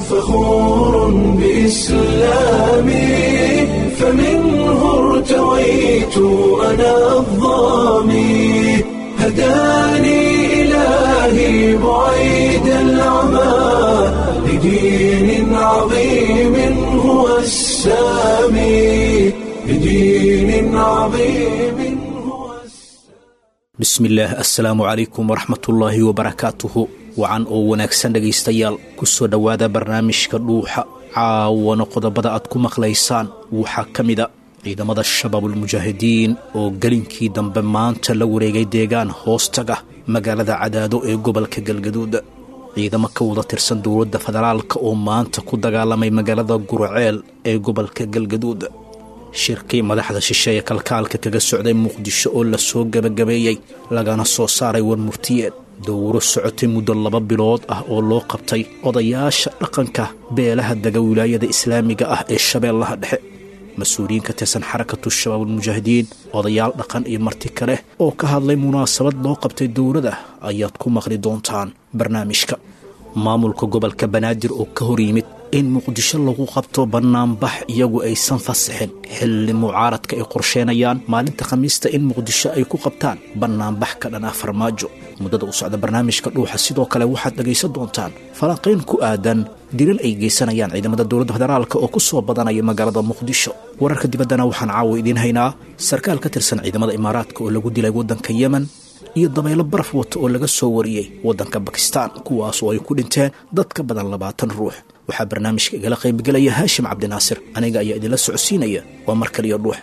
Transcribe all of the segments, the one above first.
فخور بإسلامي فمنه ارتويت أنا الظامي هداني إلهي بعيد العمى لدين عظيم هو السامي لدين عظيم هو bismillaah assalaamu calaykum waraxmatullaahi wabarakaatuhu wacan oo wanaagsan dhegaystayaal ku soo dhowaada barnaamijka dhuuxa caawana qodobada aad ku maqlaysaan waxaa ka mida ciidamada shabaabulmujaahidiin oo gelinkii dambe maanta la wareegay deegaan hoostaga magaalada cadaado ee gobolka galgaduud ciidamo ka wada tirsan dowladda federaalka oo maanta ku dagaalamay magaalada gurceel ee gobolka galgaduud shirkii madaxda shisheeye kalkaalka kaga socday muqdisho oo la soo gebagabeeyey lagana soo saaray war murtiyeed dowro socotay muddo laba bilood ah oo loo qabtay odayaasha dhaqanka beelaha dega wilaayada islaamiga ah ee shabeellaha dhexe mas-uuliyiin ka tirsan xarakatu shabaabulmujaahidiin odayaal dhaqan iyo marti kale oo ka hadlay munaasabad loo qabtay dowladda ayaad ku maqli doontaan barnaamijka maamulka gobolka banaadir oo ka hor yimid in muqdisho lagu qabto bannaanbax iyagu aysan fasaxin xilli mucaaradka ay qorsheenayaan maalinta khamiista in muqdisho ay ku qabtaan bannaanbax ka dhan ah farmaajo muddada u socda barnaamijka dhuuxa sidoo kale waxaad dhegaysan doontaan falanqayn ku aadan dilal ay geysanayaan ciidamada dowladda federaalk oo ku soo badanaya magaalada muqdisho wararka dibaddana waxaan caawa idiin haynaa sarkaal ka tirsan ciidamada imaaraadka oo lagu dilay waddanka yemen iyo dabaylo baraf wata oo laga soo wariyey waddanka bakistaan kuwaas oo ay ku dhinteen dad ka badan labaatan ruux waxaa barnaamijka igala qaybgelaya haashim cabdinaasir aniga ayaa idinla socodsiinaya waa mar kaliya dhuux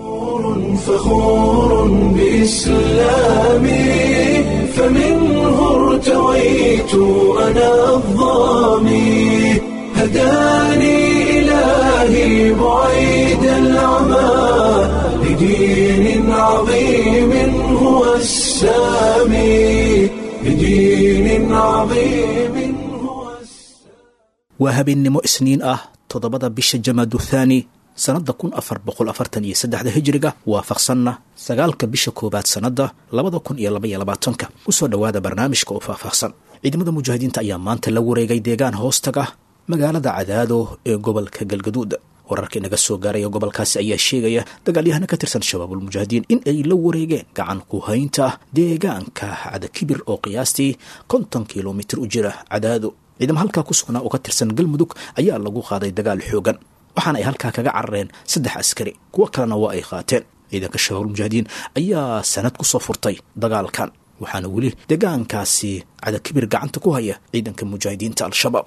فخور بإسلامي فمنه ارتويت أنا الظامي هداني إلهي بعيد العمى لدين عظيم هو السامي لدين عظيم هو السامي waa habeennimo isniin ah toddobada bisha jamaadu thaani sannadda kun afar boqol afartan iyo saddexda hijiriga waafaqsanna sagaalka bisha koowaad sannadda labada kun iyo labaiyo labaatanka kusoo dhowaada barnaamijka oo faahfaahsan ciidamada mujaahidiinta ayaa maanta la wareegay deegaan hoostaga magaalada cadaado ee gobolka galgaduud wararka inaga soo gaaraya gobolkaasi ayaa sheegaya dagaalyahana ka tirsan shabaabulmujaahidiin in ay la wareegeen gacan ku haynta deegaanka cadakibir oo qiyaastii konton kilomitir u jira cadaado ciidamo halkaa ku sugnaa oo ka tirsan galmudug ayaa lagu qaaday dagaal xoogan waxaana ay halkaa kaga carareen saddex askari kuwo kalena waa ay qaateen ciidanka shabaabulmujaahidiin ayaa sanad ku soo furtay dagaalkan waxaana weli deegaankaasi cadakibir gacanta ku haya ciidanka mujaahidiinta al-shabaab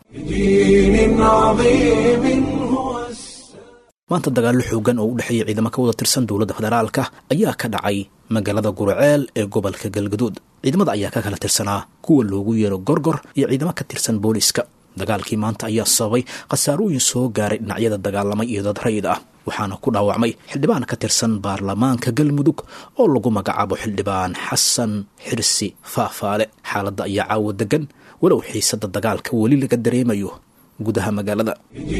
لدين عظيم هو السامي maanta dagaallo xoogan oo u dhexeeya ciidamo ka wada tirsan dowladda federaalka ayaa ka dhacay magaalada gurceel ee gobolka galgaduud ciidamada ayaa ka kala tirsanaa kuwa loogu yeero gorgor iyo ciidamo ka tirsan booliiska dagaalkii maanta ayaa sababay khasaarooyin soo gaaray dhinacyada dagaalamay iyo dad rayid ah waxaana ku dhaawacmay xildhibaan ka tirsan baarlamaanka galmudug oo lagu magacaabo xildhibaan xasan xirsi faafaale xaaladda ayaa caawa degan walow xiisada dagaalka weli laga dareemayo gudaha magaalada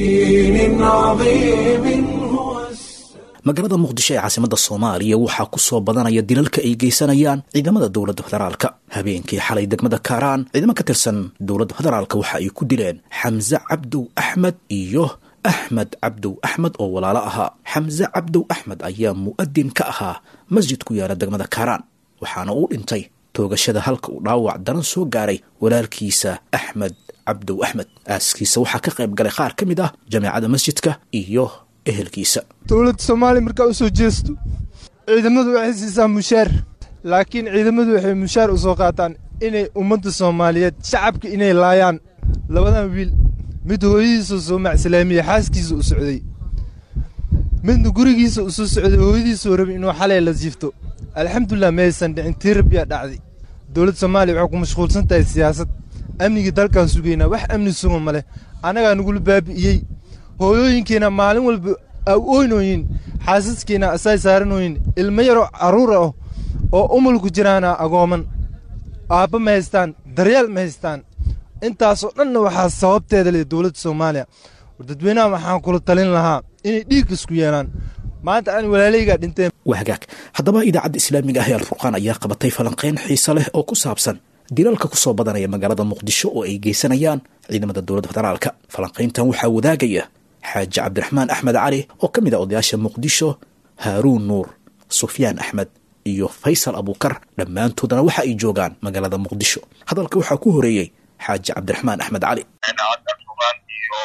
لدين عظيم هو السامي magaalada muqdisho ee caasimada soomaaliya waxaa ku soo badanaya dilalka ay geysanayaan ciidamada dowladda federaalka habeenkii xalay degmada kaaraan ciidamo ka tirsan dowladda federaalka waxa ay ku dileen xamse cabdow axmed iyo axmed cabdow axmed oo walaalo ahaa xamse cabdow axmed ayaa mu'adin ka ahaa masjid ku yaala degmada kaaraan waxaana uu dhintay toogashada halka uu dhaawac daran soo gaaray walaalkiisa axmed cabdow axmed aaskiisa waxaa ka qayb galay qaar ka mid ah jameecada masjidka iyo ehelkiisa dowladda soomaaliya markaa u soo jeesto ciidamadu waxay siisaa mushaar laakiin ciidamadu waxay mushaar u soo qaataan inay ummadda soomaaliyeed shacabka inay laayaan labadan wiil mid hooyadiisa soo macsilaamiye xaaskiisa u socday midna gurigiisa u soo socday hooyadiisuu rabay inuu xalay la siifto alxamdulilah maysan dhicin tii rabbiyaa dhacday dowladda soomaaliya waxay ku mashquulsan tahay siyaasad amnigii dalkaan sugaynaa wax amni sugan ma leh annagaa nagula baabi'iyey hooyooyinkiina maalin walba ooynooyin xaasaskiina asay saaranooyin ilmo yaroo carruur ah oo umulku jiraana agooman aabba ma haystaan daryeel ma haystaan intaasoo dhanna waxaa sababteeda leh dowladda soomaaliya dadweynaha waxaan kula talin lahaa inay dhiig isku yeelaan maanta aan walaalaygaa dhinteen waa hagaag haddaba idaacadda islaamiga ah ee alfurqaan ayaa qabatay falanqayn xiise leh oo ku saabsan dilalka ku soo badanaya magaalada muqdisho oo ay geysanayaan ciidamada dowladda federaalka falanqayntan waxaa wadaagaya xaaji cabdiraxmaan axmed cali oo ka mid ah odayaasha muqdisho haaruun nuur sufyaan axmed iyo faysal abuukar dhammaantoodana waxa ay joogaan magaalada muqdisho hadalka waxaa ku horeeyey xaaji cabdiraxmaan axmed cali iyo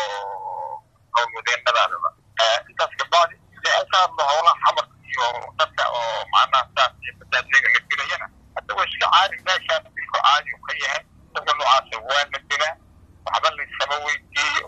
howlwadeennadaadaba intaas kabacdi si ay ka hadlo howlaha xamarka iyo dadka oo macnaha saas iyo basaasega la dilayana hadda waa iska caadi meeshaan dilku caadi u ka yahay dadka noocaasa waa la dilaa waxba laysama weydiiyo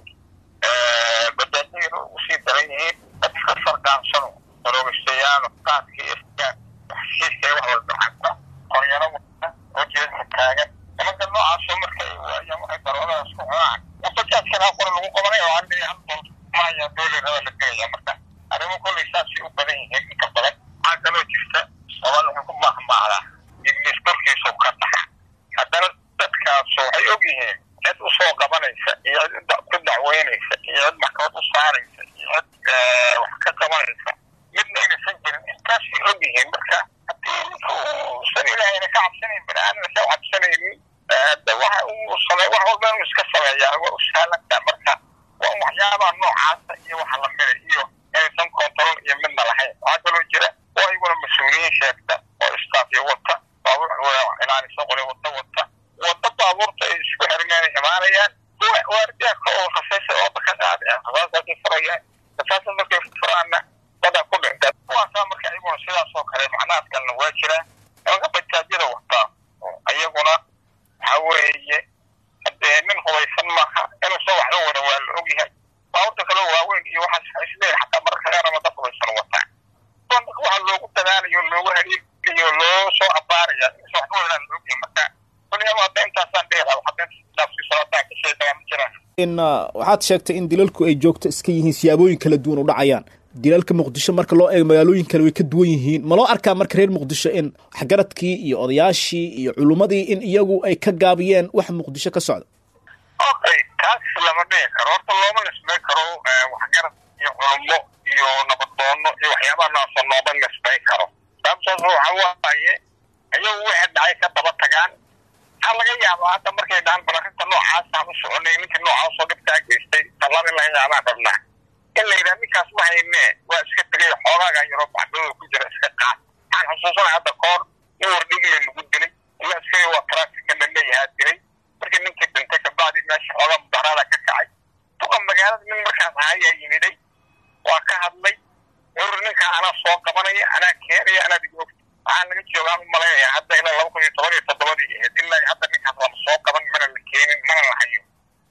basaasegana usii daran yihiin dadka sarqaansano daroogastayaano qaadka iyo sigaan waxshiiska wax walba xagta qoryaro wata oo jeedka taagan nimanka noocaasoo marka ay waayaan waxay daroodadaas ku cunaan bajaajkan ha qora lagu qabanay oo hadda hal dool maya doole raba la gelaya marka arrimo kolley saasay u badan yihiin inta badan waxaa kaloo jirta soomali wuxuu ku mahmaahdaa iblis korkiisu ka dhaxa haddana dadkaasu waxay og yihiin cid usoo qabanaysa iyo cid ku dacweynaysa iyo cid maxkamad u saaraysa iyo cid wax ka qabanaysa midna inaysan jirin intaasay og yihiin marka haddii ninka uusan ilaahayna ka cabsanayn bani aadamna ka cabsanaynin de waxa uu samey wax walba inuu iska sameeyaa waa u sahlantaa marka waa waxyaabaha noocaasa iyo waxa lamida iyo inaysan control iyo midna lahayn waxaa kaloo jira oo iyaguna mas-uuliyiin sheegta oo istaafyo wata baabuur ilaalisa qori wata wata wada baabuurta ay isku xirmeen imaanayaan kuwa waardiyaaka oo khasaysa oo baka qaadaya khasaasaasay furayaan khasaasa markay furaanna dadaa ku dhinta kuwaasaa marka iyaguna sidaas oo kale macnahaas kalena waa jiraa nimanka bajaajyada wataa iyaguna waxa weeye hadee nin hubaysan maaha inuusan waxba wadan waa la ogyahay baabuurta kaloo waaweyn iyo waxaas isleeyahay xataa mararka qaar ama dad hubaysan wataa dadka waxa loogu dadaalayo loogu hariiriyo loo soo abaaraya inuusan waxba wadan la ogyahay marka kuliyaba hadda intaasaan dhihi lahaa hadda dhaafsiiso haddaan ka sheegaa ma jiraan in waxaad sheegtay in dilalku ay joogto iska yihiin siyaabooyin kala duwan u dhacayaan dilalka muqdisho marka loo eego magaalooyin kale way ka duwan yihiin ma loo arkaa marka reer muqdisho in waxgaradkii iyo odayaashii iyo culummadii in iyagu ay ka gaabiyeen wax muqdisho ka socda okay taas lama dhihi karo horta looma nisbay karo waxgarad iyo culummo iyo nabadoono iyo waxyaabaha noocaasoo looma nisbay karo sababtaas waxa waaye ayagu wixii dhacay ka daba tagaan waxaa laga yaabaa hadda markay dhahaan bal arrinta noocaasaan u soconay ninka noocaasoo dhibkaa geystay tallaab in laga yaabaan rabnaa in la yidhaha ninkaas ma hayne waa iska tegay xoogaaga yaroo baxdooda ku jira iska qaad waxaan xusuusanay hadda koor in wardhigile lagu dilay ila iskaga waa trafika la leeyahaa dilay markii ninkii dhintay kabacdi meesha xoogaa mudaharaada ka kacay duqa magaalada nin markaas ahayaa yimiday waa ka hadlay wuxuu ninkaa anaa soo qabanaya anaa keenaya anaa dig ogta waxaa laga joogaan u malaynaya hadda ilaa laba kun iyo toban iyo toddobadii ahayd ilaa hadda ninkaas lama soo qaban mana la keenin mana la hayo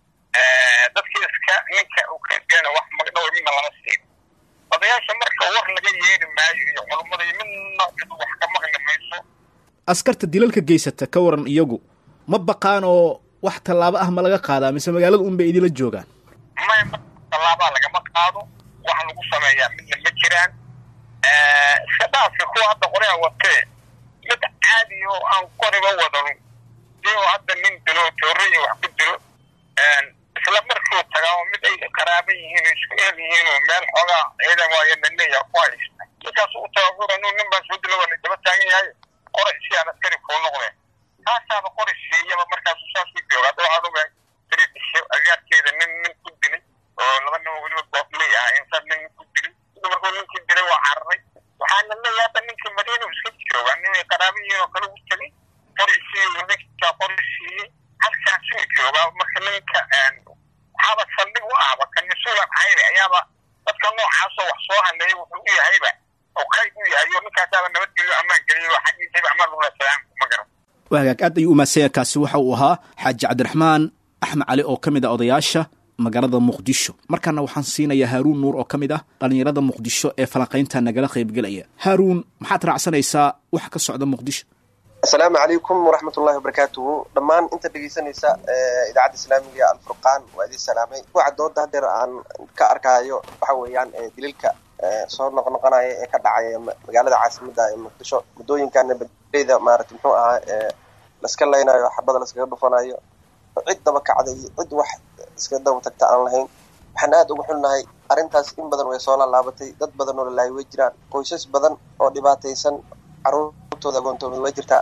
dadkii iska ninka uu ka geena wax magdhow midna lama siin odayaasha marka war laga yeeri maayo iyo culummada iyo midna cid wax ka maqli mayso askarta dilalka geysata ka waran iyagu ma baqaan oo wax tallaabo ah ma laga qaadaa mise magaalada un bay idinla joogaan may tallaabaa lagama qaado wax lagu sameeyaa midna ma jiraan iska dhaafka kuwa hadda qorea watee mid caadi oo aan qoriba wadan si oo hadda nin dilo tooraya wax ku dilo isla markuu tagaa oo mid ay qaraaban yihiin oo isku eer yihiin oo meel xoogaa ciidan waayo laleeyaha ku haysta ninkaas u taagura nuu nin baa soo dilo waa la daba taagan yahay qori si aan askari kuu noqdeen taasaaba qori siiyaba markaasu saas u jooga hadda waxaan ogahay tiridisho agaarkeeda nin nin ku dilay oo laba nin oo weliba goofley ah insaas nin ku dilay sida markuu ninkii dilay waa cararay waxaana leeyahay hadda ninkii madiina iska jooga nin ay qaraaban yihiin oo kale u tegay qori siiyey ninkaa qori siiyey halkaasuu joogaa marka ninka waxaaba saldhig u ahba kan mas-uulan ahayba ayaaba dadka noocaasoo wax soo haleeya wuxuu u yahayba oo qayb u yahay oo ninkaasaaba nabadgelyo ammaan geliyo xaggiisayba amaan lula salaam ma garan waa hagaag aad ayuu umahadsanya kaasi waxa uu ahaa xaaji cabdiraxmaan axmed cali oo ka mid ah odayaasha magaalada muqdisho markaana waxaan siinayaa haaruun nuur oo ka mid ah dhallinyarada muqdisho ee falanqaynta nagala qaybgelaya haaruun maxaad raacsanaysaa waxa ka socda muqdisho asalaamu calaykum waraxmat ullahi wabarakaatuhu dhammaan inta dhegeysanaysa idaacadda islaamiga alfurqaan waa idin salaamay waxa dooda hadeer aan ka arkaayo waxa weeyaan dililka soo noqnoqonaya ee ka dhacaya magaalada caasimada ee muqdisho muddooyinkana badleyda maarata muxuu ahaa laska laynayo xabada laskaga dhufanayo cid daba kacday cid wax iska daba tagta aan lahayn waxaan aada uga xulnahay arrintaas in badan way soo laalaabatay dad badan oo lalaayo way jiraan qoysas badan oo dhibaataysan caruurtooda agoontoomid way jirtaa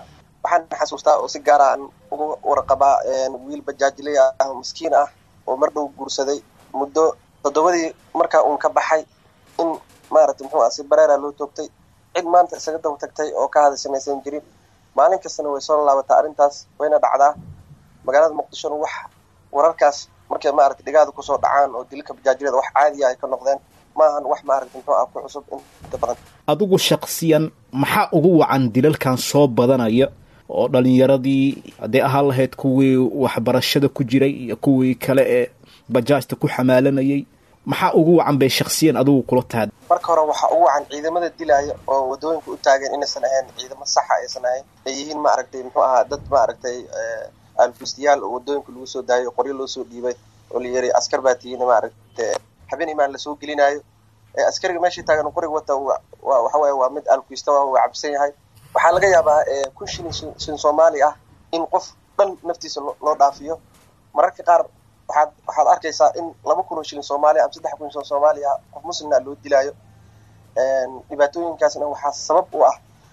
waxaan xasuustaa oo si gaara aan uga warqabaa wiil bajaajiley ah oo miskiin ah oo mar dhow guursaday muddo toddobadii markaa uun ka baxay in maaragtay muxuu ah si bareera loo toogtay cid maanta isaga daba tagtay oo ka hada samaysan jirin maalin kastana way soo laabataa arrintaas wayna dhacdaa magaalada muqdishona wax wararkaas markay maaragtay dhigaada kusoo dhacaan oo dilka bajaajilada wax caadiya ay ka noqdeen maahan wax maaragtay muxuu ah ku cusub inta badan adigu shaksiyan maxaa ugu wacan dilalkan soo badanaya oo dhalinyaradii hadday ahaan lahayd kuwii waxbarashada ku jiray iyo kuwii kale ee bajaajta ku xamaalanayay maxaa ugu wacan bay shaksiyan adigu kula tahay marka hore waxaa ugu wacan ciidamada dilaya oo wadooyinka u taagan inaysan ahayn ciidamo saxa aysan ahayn ay yihiin maaragtay muxuu ahaa dad maaragtay alfustiyaal oo wadooyinka lagu soo daayo qoryo loo soo dhiibay oo la yiri askar baa tihiin maaragtay habeen imaan lasoo gelinaayo askariga meeshii taagan qoriga wata waxa waye waa mid alkuista waa cabsan yahay waxaa laga yaabaa kun shilin shilin soomaali ah in qof dhan naftiisa loo dhaafiyo mararka qaar waxaad waxaad arkaysaa in laba kun oo shilin soomaaliya ama saddex kun shilin soomaaliya qof muslimna loo dilaayo dhibaatooyinkaasna waxaa sabab u ah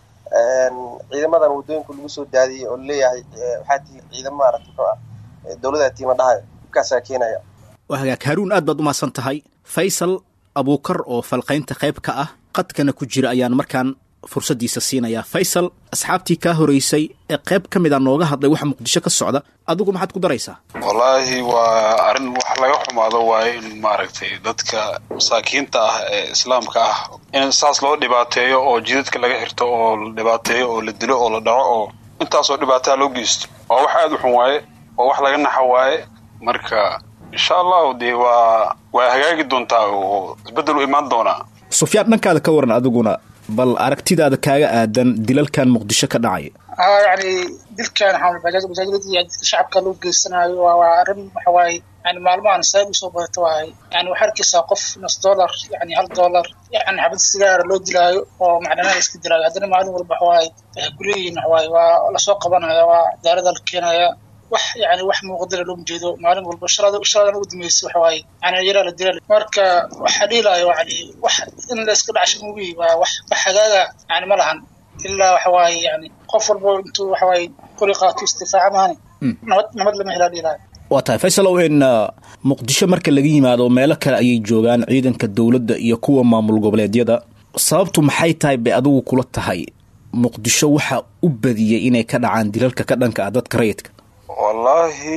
ciidamadan wadooyinka lagu soo daadiyey oo laleeyahay waxaa tihi ciidamo maarata muxuu ah dowlada tiima dhahayo dhibkaasaa keenaya waa hagaag haruun aad baad umahadsan tahay faysal abuukar oo falqaynta qayb ka ah qadkana ku jira ayaan markaan fursaddiisa siinayaa faysal asxaabtii kaa horeysay ee qayb ka mid a nooga hadlay waxa muqdisho ka socda adigu maxaad ku daraysaa wallaahi waa arrin wax laga xumaado waaye in maaragtay dadka masaakiinta ah ee islaamka ah in saas loo dhibaateeyo oo jidadka laga xirto oo la dhibaateeyo oo la dilo oo la dhaco oo intaasoo dhibaataa loo geysto waa wax aada u xun waaye oo wax laga naxa waaye marka insha allahu dee waa waa hagaagi doontaa oo isbeddel u imaan doonaa sufyaan dhankaada ka waran adiguna bal aragtidaada kaaga aadan dilalkan muqdisho ka dhacaya haa yani dilkan bajaaj bajaajladii dadka shacabka loo geysanayo waa waa arrin waxa waaye yani maalmahan saad usoo badata waaye yani waxaa arkaysaa qof nus dollar yani hal dollar yani xabad sigaara loo dilaayo oo macdanaha iska dilaayo haddana maalin walba waxawaaye waxay kuleeyihiin waxawaaye waa lasoo qabanaya waa daarada la keenaya wax yani wax muuqdala looma jeedo maalin walba shalada shaladan ugu dambeysay waxa waaye yani yaraa la dilal marka waxaa dhiilaayo yani wax in la iska dhacsho mugi waa wax wax hagaaga yani ma lahan ilaa waxa waaye yani qof walba intuu waxa waaye qori qaato istifaaca maani nabad nabad lama helaa dhiilaayo waa tahay faysalow in muqdisho marka laga yimaado meelo kale ayay joogaan ciidanka dowladda iyo kuwa maamul goboleedyada sababtu maxay tahay bay adigu kula tahay muqdisho waxaa u badiyey inay ka dhacaan dilalka ka dhanka ah dadka rayidka wallaahi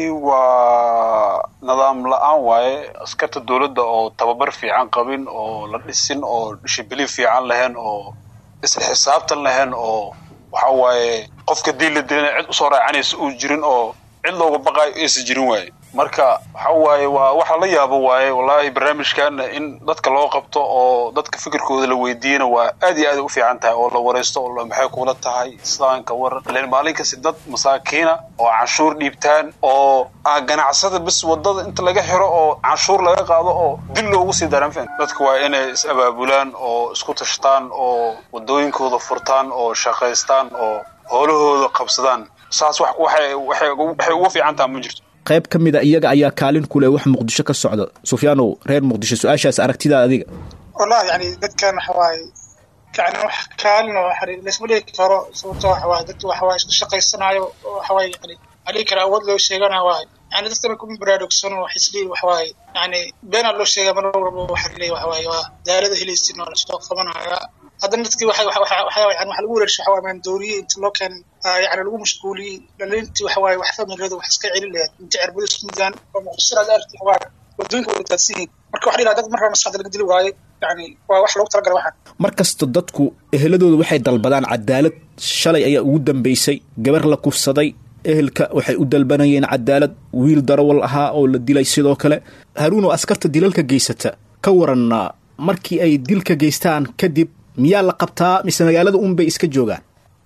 waa nidaam la-aan waaye askarta dowladda oo tababar fiican qabin oo la dhisin oo shibili fiican lahayn oo isla xisaabtan lahayn oo waxa waaye qofka diin la dilana cid usoo raacanaysa uu jirin oo cid looga baqaayo aysan jirin waaye marka waxa waaye waa waxa la yaabo waaye wallaahi barnaamijkan in dadka loo qabto oo dadka fikirkooda la weydiiyana waa aad iyo aad u fiican tahay oo la waraysto oo maxay kula tahay islaamka waran len maalin kasta dad masaakiina oo canshuur dhiibtaan oo ah ganacsada bis wadada inta laga xiro oo canshuur laga qaado oo dil loogu sii daranfen dadka waa inay is abaabulaan oo isku tashtaan oo wadooyinkooda furtaan oo shaqaystaan oo howlahooda qabsadaan saas wax waxay waxay waxay ugu fiican tahay ma jirto qayb ka mid a iyaga ayaa kaalin ku leh wax muqdisho ka socda sufyaanow reer muqdisho su-aashaas aragtidaada adiga wallahi yani dadkan waxa waaye yani wax kaalin oo xariir laysma dhigi karo sababto waxa waaye dadka waxa waaye isku shaqaysanayo oo waxa waaye yani adhigi kara awood loo sheegana waaye yani dadkana kuma baraarugsano wax isleeyi waxa waaye yani beenaa loo sheegaa mar walba waxa leeyi waxa waaye waa daarada helaysin oo lasoo qabanaya haddana dadkii waxa waxa waxa yani waxa lagu wareershay waxa waaye maandooriye inta loo keenay yani lagu mashquuliyey dhalintii waxa waaye wax familiyada wax iska celin lahayd inta cirbada isku midaan oo muqdishada arki waxa waaye wadooyinka wada daadsan yihiin marka waxa dhilaha dad markaa maskaxda laga dili waaye yani waa wax loogu talagalay waxaan mar kasta dadku eheladooda waxay dalbadaan cadaalad shalay ayaa ugu dambeysay gabar la kufsaday ehelka waxay u dalbanayeen cadaalad wiil darawal ahaa oo la dilay sidoo kale haruun oo askarta dilalka geysata ka waran markii ay dilka geystaan kadib miyaa la qabtaa mise magaalada un bay iska joogaan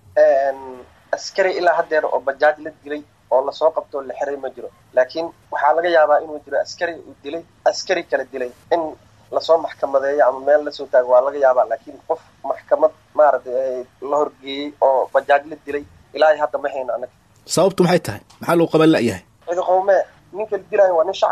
askari ilaa haddeer oo bajaaj la dilay oo lasoo qabto oo la xiray ma jiro laakiin waxaa laga yaabaa inuu jiro askari uu dilay askari kala dilay in lasoo maxkamadeeyo ama meel lasoo taago waa laga yaabaa laakiin qof maxkamad maaragtay la horgeeyey oo bajaaj la dilay ilaa hadda ma hayno annaga sababtu maxay tahay maxaa loo qaban la'yahay cidi qowmee ninka la dilaayo waa nin shacaba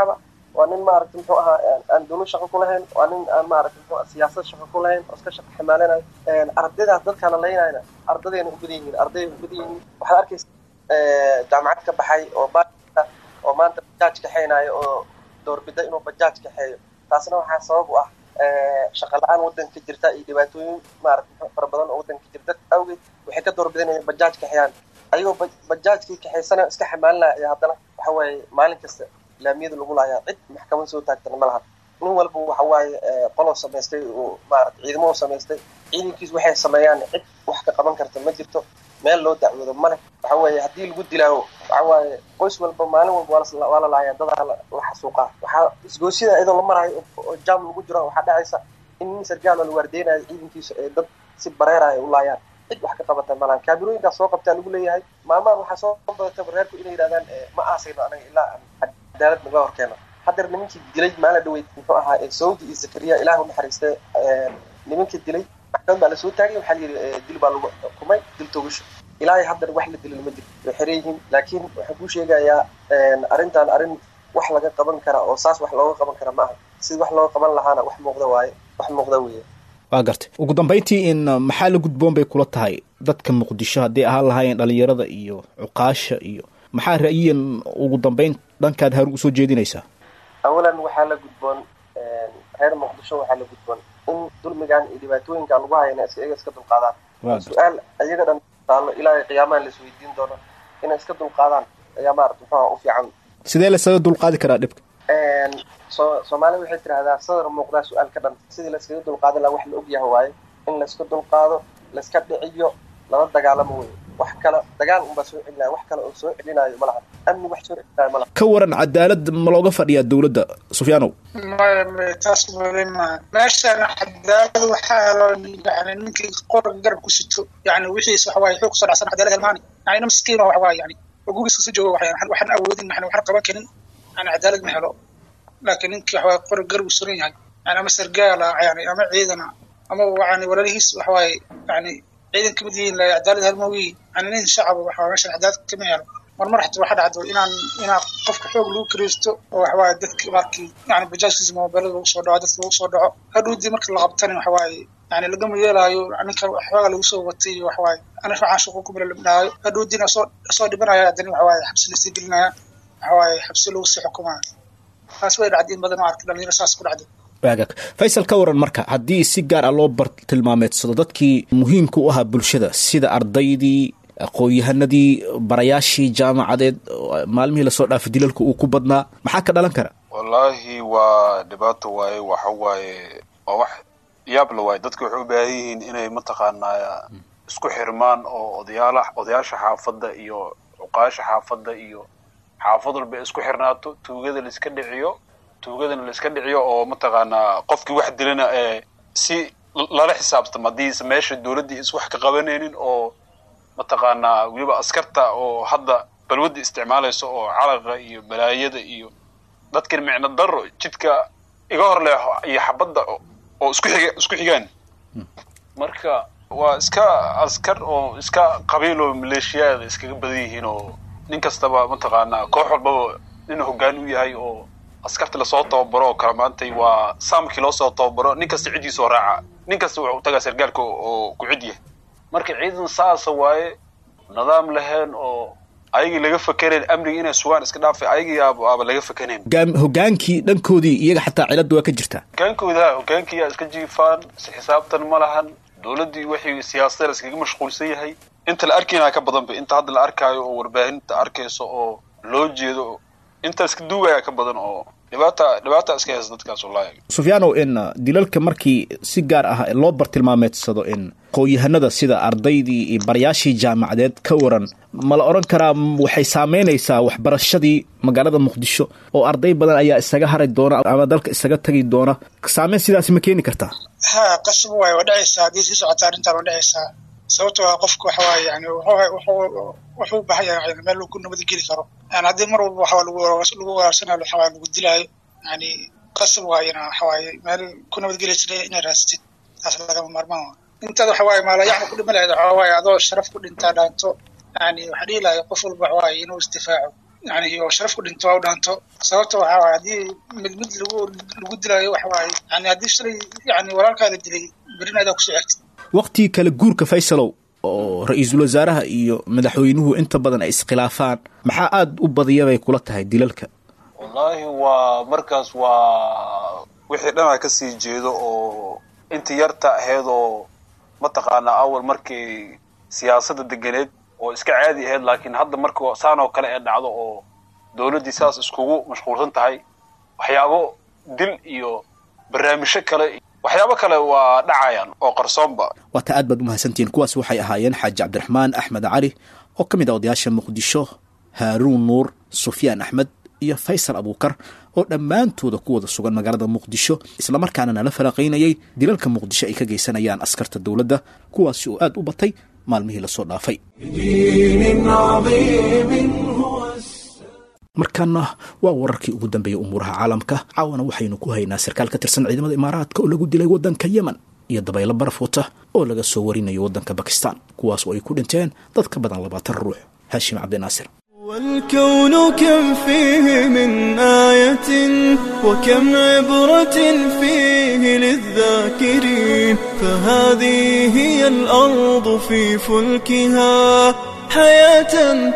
waa nin maaragta muxuu ahaa aan dowlad shaqo ku lahayn waa nin aan maaragta muxuu ahaa siyaasad shaqo ku lahayn oo iska shaqo ximaalinayo ardaydaas dadkaana laynayna ardadayna u badan yihiin ardayda u badan yihiin waxaad arkaysa jaamacad ka baxay oo ba oo maanta bajaaj kaxeynayo oo doorbida inuu bajaaj kaxeeyo taasna waxaa sabab u ah shaqa la-aan waddanka jirta iyo dhibaatooyin maarata fara badan oo waddanka jirta awgeed waxay ka doorbidanayan bajaaj kaxeeyaan ayagoo bajaajkii kaxaysana iska xamaalinaya ayaa haddana waxa waaye maalin kasta laamiyada lagu laayaa cid maxkamad soo taagtana ma laha nin walba waxa waaye qolow samaystay oo maarata ciidamo samaystay ciidankiis waxay sameeyaan cid wax ka qaban karta ma jirto meel loo dacwoodo male waxa weeye haddii lagu dilaawo waxa waaye qoys walba maalin walba waa la laaya dadaa la xasuuqaa waxaa isgoosida iyadoo la marayo oo jaam lagu jiro waxaa dhacaysa in nin sargaal oo la waardeynayo ciidankiisa ee dad si bareeraya u laayaan cid wax ka qabata malahan kaamirooyinkaas soo qabtaa lagu leeyahay maamaan waxaa soo badataba reerku inay yidhahdaan ma aasayno anaga ilaa aan cadaalad naga horkeeno haddeer nimankii dilay maalin dhaweyd muxuu ahaa saudi iyo zakariya ilaah u naxariistay nimankii dilay maxkamad baa lasoo taagay waxaa layidhi dil baa lagu xukumay dil togasho ilaahay haddana wax la dilin ma jiro way xiran yihiin laakiin waxaan kuu sheegayaa arrintan arrin wax laga qaban kara oo saas wax looga qaban kara ma aha sida wax looga qaban lahaana wax muuqda waaye wax muuqda weeye waa gartay ugu dambayntii in maxaa la gudboon bay kula tahay dadka muqdisho hadday ahaan lahaayeen dhalinyarada iyo cuqaasha iyo maxaa ra'yiyan ugu dambayn dhankaad haru usoo jeedinaysaa awalan waxaa la gudboon reer muqdisho waxaa la gudboon in dulmigan iyo dhibaatooyinkan lagu hayana iyaga iska dulqaadaan su-aal iyaga dhan taalo ilaahay qiyaamaha la isweydiin doono inay iska dulqaadaan ayaa maarata muxuha u fiican sidee lasaga dulqaadi karaa dhibka so soomaalida waxay tidhahdaa sadar muuqdaa su-aal ka dhan sidii layskaga dulqaadan laha wax la ogyaha waaye in layska dulqaado layska dhiciyo lala dagaalamo wey wax kale dagaal unbaa soo celinaya wax kale oo soo celinayo ma laha amni wax soo celinayo ma laha ka waran cadaalad ma looga fadhiyaa dowladda sufyaanow maya maya taas weli maaha meeshan cadaalad waxaa helo yani ninkii qoranka garab ku sito yani wixiis waxa waaye xoog kusoo dhacsan cadaalad helmaani yani ina miskiin waxa waaye yani oo gurigiisa kasoo jooga waxaan waxaan awoodin yani waxaan qaban karin yani cadaalad ma helo laakiin ninkii waxa waaye qoran garab u suran yahay yani ama sargaala yani ama ciidana ama yani walaalihiis waxa waaye yani ciidan kamid yihiin la cadaalad helmoogiin yani nin shacaba waxa meeshan cadaalad kama helo marmar xataa waxaa dhacdo inaan inaa qofka xoog lagu kiraysto oo waxawaaye dadki markii yani bajaajkiisa mobilada lagu soo dhaco dadka lagu soo dhaco hadhowdii marka la qabtana waxawaaye yani lagama yeelaayo ninka xooga lagu soo watay iyo waxawaaye ana waxaan shaqo ku milalibnaayo hadhowdiina soo soo dhibanaya haddana waxawaaye xabsi lasii gelinaya waxawaaye xabsi lagu sii xukumaya taas way dhacday in badan oo arkay dhalinyaro saas ku dhacday waagaag faysal ka waran marka haddii si gaar ah loo bar tilmaameedsado dadkii muhiimka u ahaa bulshada sida ardaydii aqoon-yahanadii barayaashii jaamacadeed maalmihii lasoo dhaafay dilalka uu ku badnaa maxaa ka dhalan kara wallaahi waa dhibaato waaye waxa waaye waa wax yaabla waaye dadka waxay u baahan yihiin inay mataqaanaa isku xirmaan oo odayaala odayaasha xaafadda iyo cuqaasha xaafadda iyo xaafad walba ay isku xirnaato tuugada laiska dhiciyo tuugadana laiska dhiciyo oo mataqaanaa qofkii wax dilana ee si lala xisaabtamo haddiise meesha dowladdii is wax ka qabanaynin oo mataqaanaa weliba askarta oo hadda balwadda isticmaalaysa oo calaqa iyo balaayada iyo dadkan micno daro jidka iga hor leexo iyo xabadda oo isku xiga isku xigaan marka waa iska askar oo iska qabiil oo maleeshiyaada iskaga badan yihiin oo nin kastaba mataqaanaa koox walbaba nin hoggaan u yahay oo askarta lasoo tababaro oo kala maantay waa saamkii loo soo tababaro nin kasta ciddiisa oo raaca nin kasta wuxuu tagaa sargaalka oo ku cid yahay marka ciidan saasa waaye nidaam lahayn oo ayagii laga fakerayn amniga inay sugaan iska dhaafay ayagii aaba laga fakanayn hogaankii dhankoodii iyaga xataa cilada waa ka jirtaa hogaankooda hogaankii iska jiifaan si xisaabtan ma lahan dowladdii wixii siyaasadda iskaga mashquulsan yahay inta la arkaynaa ka badanba inta hadda la arkaayo oo warbaahinta arkayso oo loo jeedo inta iska duugaya ka badan oo dhibaata dhibaata iska haysa dadkaas wallahi sufyaanow in dilalka markii si gaar ah loo bartilmaameedsado in aqoon-yahanada sida ardaydii iyo barayaashii jaamacadeed ka waran ma la odhan karaa waxay saameynaysaa waxbarashadii magaalada muqdisho oo arday badan ayaa isaga hari doona ama dalka isaga tagi doona saameyn sidaasi ma keeni kartaa ha qasab waay waa dhacaysaa haddii sii socota arrintan waa dhacaysaa sababto a qofka waxa waaye yani wuxuu u baahan yahay meel lagu nabadgeli karo yani haddii mar walba waxaa lagu lagu waraarsanaayo waxa waaye lagu dilaayo yani qasab waayena waxa waaye meel ku nabadgelaysa inay raasatid taas lagama maarmaan waa intaad waxa waaye maalayacni ku dhima lahayd waxa waaye adoo sharaf ku dhintaa dhaanto yani waxaa dhihi lahay qof walba waxa waaye inuu isdifaaco yani oo sharaf ku dhinto waa u dhaanto sababta waxaa waay haddii mid mid lagu lagu dilaayo waxa waaye yani haddii shalay yani walaalkaa la dilay berina adaa kusoo xigtay waqtigii kale guurka faysalow oo ra-iisul wasaaraha iyo madaxweynuhu inta badan ay iskhilaafaan maxaa aada u badiya bay kula tahay dilalka wallaahi waa markaas waa wixii dhan a kasii jeedo oo inta yarta ahayd oo mataqaanaa awal markii siyaasadda deganeed oo iska caadi ahayd laakiin hadda marka saan oo kale ee dhacdo oo dowladdii saas iskugu mashquulsan tahay waxyaabo dil iyo barnaamijyo kale waxyaabo kale waa dhacayaan oo qarsoonba waata aad baad umahadsantihiin kuwaas waxay ahaayeen xaaji cabdiraxmaan axmed cali oo ka mid ah odayaasha muqdisho haaruun nuur sufyaan axmed iyo faysal abuukar oo dhammaantooda ku wada sugan magaalada muqdisho islamarkaana nala faraqaynayay dilalka muqdisho ay ka geysanayaan askarta dowladda kuwaasi oo aad u batay maalmihii lasoo dhaafay بدين عظيم هو markaana waa wararkii ugu dambeeyey umuuraha caalamka caawana waxaynu ku haynaa sarkaal ka tirsan ciidamada imaaraadka oo lagu dilay waddanka yemen iyo dabaylo baraf wata oo laga soo warinayo waddanka bakistan kuwaas oo ay ku dhinteen dad ka badan labaatan ruux haashim cabdinaasir والكون كم فيه من آية وكم عبرة فيه للذاكرين فهذه هي الأرض في فلكها حياة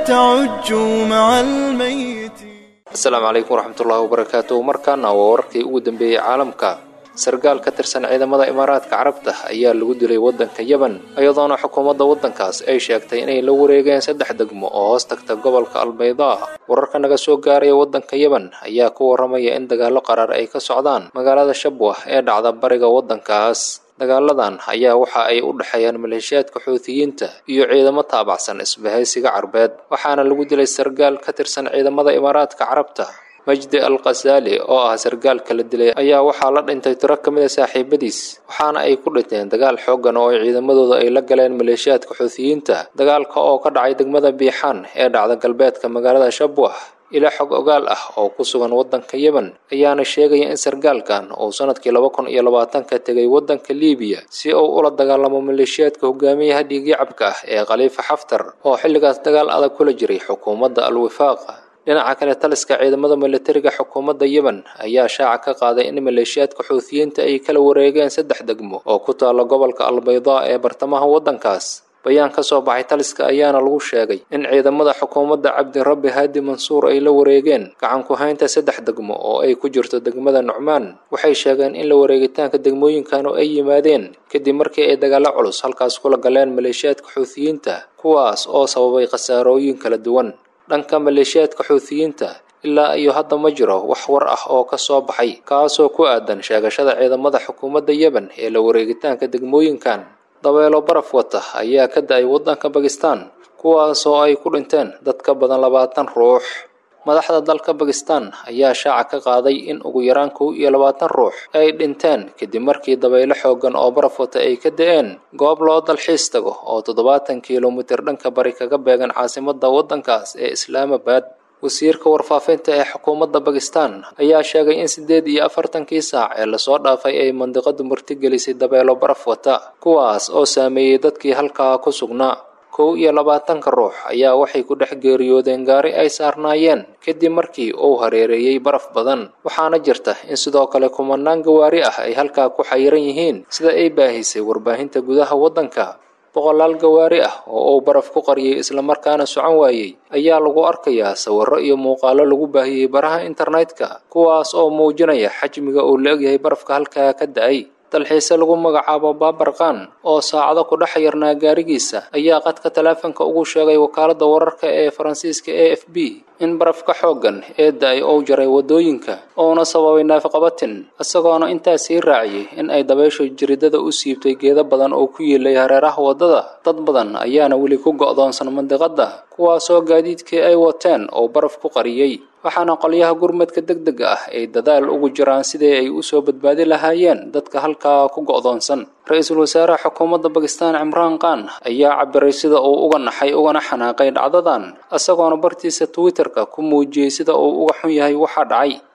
تعج مع الميت asalaamu calaykum waraxmatullaahi wabarakaatu markaana waa wararkii ugu dambeeyey caalamka sargaal ka tirsan ciidamada imaaraadka carabta ayaa lagu dilay waddanka yemen iyadoona xukuumadda waddankaas ay sheegtay inay la wareegeen saddex degmo oo hoos tagta gobolka albaydaa wararka naga soo gaaraya waddanka yemen ayaa ku warramaya in dagaallo qaraar ay ka socdaan magaalada shabwah ee dhacda bariga waddankaas dagaaladan ayaa waxa ay u dhexeeyaan maleeshiyaadka xuutiyiinta iyo ciidamo taabacsan isbahaysiga carbeed waxaana lagu dilay sargaal ka tirsan ciidamada imaaraadka carabta majdi al khasaali oo ah sargaalka la dilay ayaa waxaa la dhintay tiro ka mid a saaxiibadiis waxaana ay ku dhinteen dagaal xooggan oo ay ciidamadooda ay la galeen maleeshiyaadka xuutiyiinta dagaalka oo ka dhacay degmada biixaan ee dhacda galbeedka magaalada shabwah ilaa xog ogaal ah oo ku sugan waddanka yemen ayaana sheegaya in sargaalkan uu sanadkii laba kun iyo labaatanka tegay waddanka liibiya si uu ula dagaalamo maleeshiyaadka hogaamiyaha dhiigyacabka ah ee khaliifa xaftar oo xilligaas dagaal adag kula jiray xukuumadda al-wifaaq dhinaca kale taliska ciidamada milatariga xukuumadda yemen ayaa shaaca ka qaaday in maleeshiyaadka xuutiyiinta ay kala wareegeen saddex degmo oo ku taalla gobolka albaydaa ee bartamaha waddankaas bayaan ka soo baxay taliska ayaana lagu sheegay in ciidamada xukuumadda cabdirabbi haadi mansuur ay la wareegeen gacan ku haynta saddex degmo oo ay ku jirto degmada nucmaan waxay sheegeen in la wareegitaanka degmooyinkan oo ay yimaadeen kadib markii ay dagaallo culus halkaas kula galeen maleeshiyaadka xuutiyiinta kuwaas oo sababay khasaarooyin kala duwan dhanka maleeshiyaadka xuutiyiinta ilaa iyo hadda ma jiro wax war ah oo ka soo baxay kaasoo ku aadan sheegashada ciidamada xukuumadda yemen ee la wareegitaanka degmooyinkan dabeelo baraf wata ayaa ka da-ay waddanka bakistan kuwaasoo ay ku dhinteen dad ka badan labaatan ruux madaxda dalka bakistan ayaa shaaca ka qaaday in ugu yaraan kow iyo labaatan ruux ay dhinteen kadib markii dabaylo xooggan oo baraf wata ay ka da-een goob loo dalxiis tago oo toddobaatan kilomitir dhanka bari kaga beegan caasimadda waddankaas ee islaamabad wasiirka warfaafinta ee xukuumadda bakistan ayaa sheegay in siddeed iyo afartankii saac ee lasoo dhaafay ay mandiqadu martigelisay dabeelo baraf wata kuwaas oo saameeyey dadkii halkaa ku sugnaa kow iyo labaatanka ruux ayaa waxay ku dhex geeriyoodeen gaari ay saarnaayeen kadib markii uu hareereeyey baraf badan waxaana jirta in sidoo kale kumanaan gawaari ah ay halkaa ku xayiran yihiin sida ay baahisay warbaahinta gudaha waddanka boqolaal gawaari ah oo uu baraf ku qariyey islamarkaana socon waayey ayaa lagu arkayaa sawirro iyo muuqaalo lagu baahiyey baraha internetka kuwaas oo muujinaya xajmiga uu la egyahay barafka halkaa ka da-ay dalxiise lagu magacaabo baabarqaan oo saacado ku dhex yarnaa gaarigiisa ayaa qadka taleefanka ugu sheegay wakaaladda wararka ee faransiiska a f b in barafka xooggan ee da-ay uu jaray waddooyinka uuna sababay naafaqabatin isagoona intaa sii raaciyey in ay dabayshu jiridada u siibtay geedo badan oo ku yiilay hareeraha waddada dad badan ayaana weli ku go'doonsan mandiqadda kuwaasoo gaadiidkii ay wateen oo baraf ku qariyey waxaana qolyaha gurmadka deg dega ah ay dadaal ugu jiraan sidii ay u soo badbaadi lahaayeen dadka halkaa ku go'doonsan ra-iisul wasaaraha xukuumadda bakistan cimraan khan ayaa cabiray sida uu uga naxay ugana xanaaqay dhacdadan isagoona bartiisa twitterka ku muujiyey sida uu uga xun yahay waxa dhacay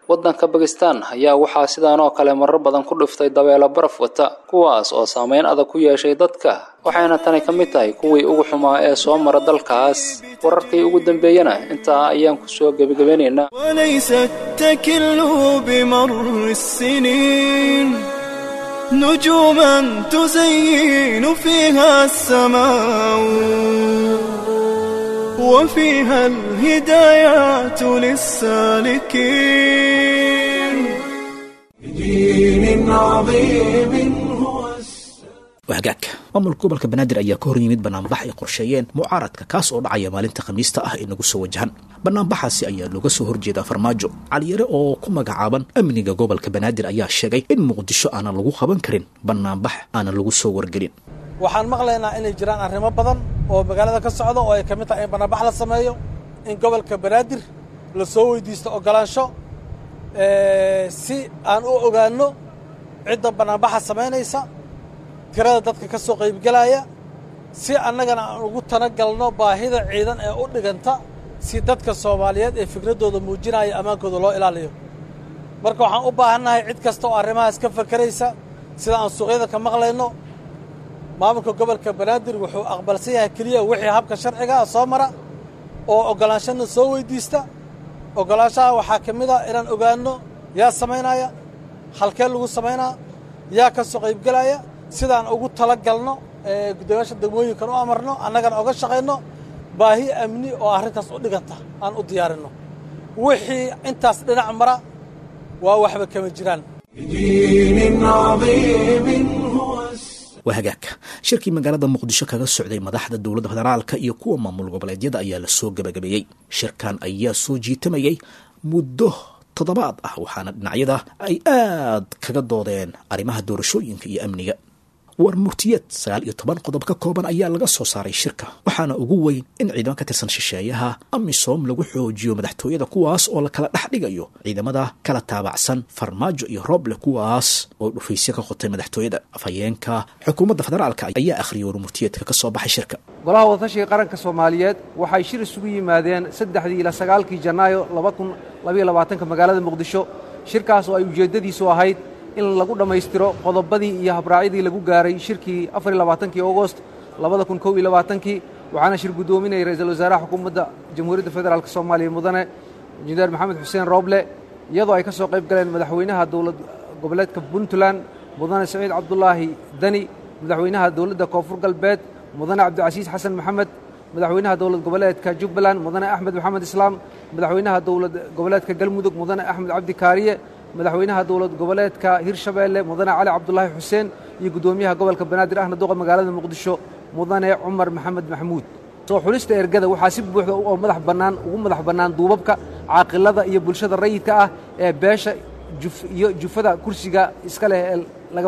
waddanka bakistan ayaa waxaa sidaan oo kale marar badan ku dhiftay dabeelo baraf wata kuwaas oo saameyn adag ku yeeshay dadka waxayna tani ka mid tahay kuwii ugu xumaa ee soo mara dalkaas wararkii ugu dambeeyana intaa ayaan ku soo gebagabanaynaa وليس التكل بمر السنين نجوما تزين فيها السماء وفيها الهدايات للسالكين بدين عظيم هو wahagaag maamulka gobolka banaadir ayaa ka hor yimid banaanbax ay qorsheeyeen mucaaradka kaas oo dhacaya maalinta khamiista ah ee nagu soo wajahan banaanbaxaasi ayaa looga soo horjeedaa farmaajo caliyare oo ku magacaaban amniga gobolka banaadir ayaa sheegay in muqdisho aanan lagu qaban karin banaanbax aanan lagu soo wargelin waxaan maqlaynaa inay jiraan arrimo badan oo magaalada ka socda oo ay ka mid tahay in banaanbax la sameeyo in gobolka banaadir la soo weydiisto ogolaansho si aan u ogaanno cidda banaanbaxa samaynaysa tirada dadka ka soo qaybgelaya si annagana aan ugu talagalno baahida ciidan ee u dhiganta si dadka soomaaliyeed ee fikraddooda muujinaya ammaankooda loo ilaaliyo marka waxaan u baahannahay cid kasta oo arrimahaas ka fakeraysa sida aan suuqyada ka maqlayno maamulka gobolka banaadir wuxuu aqbalsan yahay keliya wixii habka sharciga ah soo mara oo oggolaanshana soo weydiista oggolaanshaha waxaa ka mid a inaan ogaanno yaa samaynaya halkee lagu samaynaa yaa ka soo qaybgelaya sidaan ugu tala galno gudoomiyaasha degmooyinkan u amarno annagana oga shaqayno baahi amni oo arrintaas u dhiganta aan u diyaarinno wixii intaas dhinac mara waa waxba kama jiraan بدين عظيم هو waa hagaag shirkii magaalada muqdisho kaga socday madaxda dowladda federaalka iyo kuwa maamul goboleedyada ayaa lasoo gebagabeeyey shirkan ayaa soo jiitamayay muddo toddobaad ah waxaana dhinacyada ay aad kaga doodeen arrimaha doorashooyinka iyo amniga war murtiyeed sagaal iyo toban qodob ka kooban ayaa laga soo saaray shirka waxaana ugu weyn in ciidamo ka tirsan shisheeyaha amisom lagu xoojiyo madaxtooyada kuwaas oo la kala dhex dhigayo ciidamada kala taabacsan farmaajo iyo rooble kuwaas oo dhufaysyo ka qotay madaxtooyada afhayeenka xukuumadda federaalka ayaa akhriyay war murtiyeedka ka soo baxay shirka golaha wadatashiga qaranka soomaaliyeed waxay shir isugu yimaadeen saddexdii ilaa sagaalkii janaayo laba kun labaiyo labaatanka magaalada muqdisho shirkaas oo ay ujeeddadiisu ahayd in lagu dhammaystiro qodobadii iyo habraacyadii lagu gaaray shirkii afar iyo labaatankii augost labada kun kow iyo labaatankii waxaana shir guddoominayay ra-iisul wasaaraha xukuumadda jamhuuriyadda federaalk soomaaliya mudane injineer maxamed xuseen rooble iyadoo ay ka soo qayb galeen madaxweynaha dowlad goboleedka puntland mudane saciid cabdulaahi dani madaxweynaha dowladda koonfur galbeed mudane cabdicasiis xasan maxamed madaxweynaha dowlad goboleedka jubbaland mudane axmed maxamed islaam madaxweynaha dowlad goboleedka galmudug mudane axmed cabdi kaariye madaxweynaha dowlad goboleedka hirshabeelle mudane cali cabdulaahi xuseen iyo guddoomiyaha gobolka banaadir ahna duqa magaalada muqdisho mudane cumar maxamed maxamuud soo xulista ergada waxaa si buuxda oo madax bannaan ugu madax bannaan duubabka caaqilada iyo bulshada rayidka ah ee beesha iyo jufada kursiga iska leh ee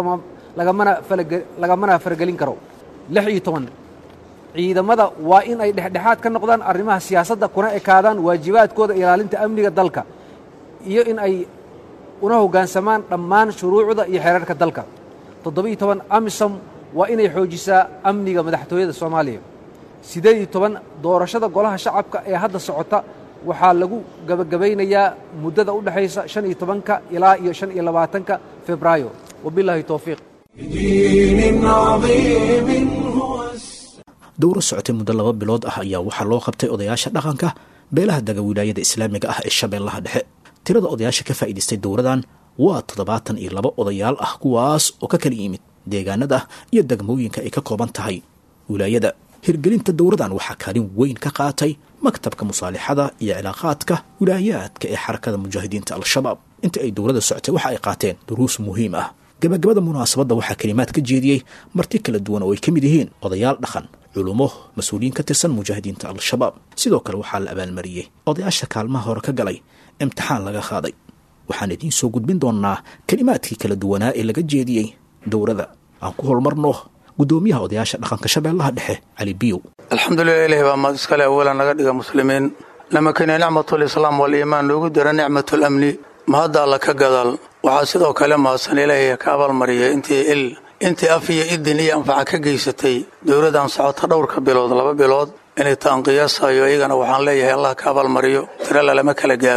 lagamana faragelin karo lix iyo toban ciidamada waa in ay dhexdhexaad ka noqdaan arrimaha siyaasadda kuna ekaadaan waajibaadkooda ilaalinta amniga dalka iyo in ay una hoggaansamaan dhammaan shuruucda iyo xeerarka dalka toddoba-iyo toban amisom waa inay xoojisaa amniga madaxtooyada soomaaliya siddeed iyo toban doorashada golaha shacabka ee hadda socota waxaa lagu gebagabaynayaa muddada u dhexaysa shan iyo tobanka ilaa iyo shan iyo labaatanka febraayo wabilaahi towfiiq بدين عظيم هو dowro socotay muddo laba bilood ah ayaa waxaa loo qabtay odayaasha dhaqanka beelaha dega wilaayada islaamiga ah ee shabeellaha dhexe tirada odayaasha ka faa'iidaystay dowradan waa toddobaatan iyo laba odayaal ah kuwaas oo ka kala yimid deegaanada iyo degmooyinka ay ka kooban tahay wilaayada hirgelinta dowradan waxaa kaalin weyn ka qaatay maktabka musaalixada iyo cilaaqaadka wilaayaadka ee xarakada mujaahidiinta al-shabaab inta ay dowladda socotay waxa ay qaateen duruus muhiim ah gabagabada munaasabadda waxaa kelimaad ka jeediyey marti kala duwan oo ay ka mid yihiin odayaal dhaqan culumo mas-uuliyiin ka tirsan mujaahidiinta al-shabaab sidoo kale waxaa la abaalmariyey odayaasha kaalmaha hore ka galay imtixaan laga qaaday waxaan idiin soo gudbin doonnaa kelimaadkii kala duwanaa ee laga jeediyey dowrada aan ku holmarno guddoomiyaha odayaasha dhaqanka shabeellaha dhexe cali biyow alxamdulilah ilahi baa mahad iskale awalan naga dhiga muslimiin lama keniya nicmatulislaam waliimaan loogu dira nicmatulamni mahadda alla ka gadaal waxaa sidoo kale mahadsan ilaahay ka abaalmariyay intii il intii af iyo idin iyo anfaca ka geysatay dowladdan socota dhowrka bilood laba bilood inay taan qiyaasayo iyagana waxaan leeyahay allah ka abaalmariyo tiro lalama kala gaaro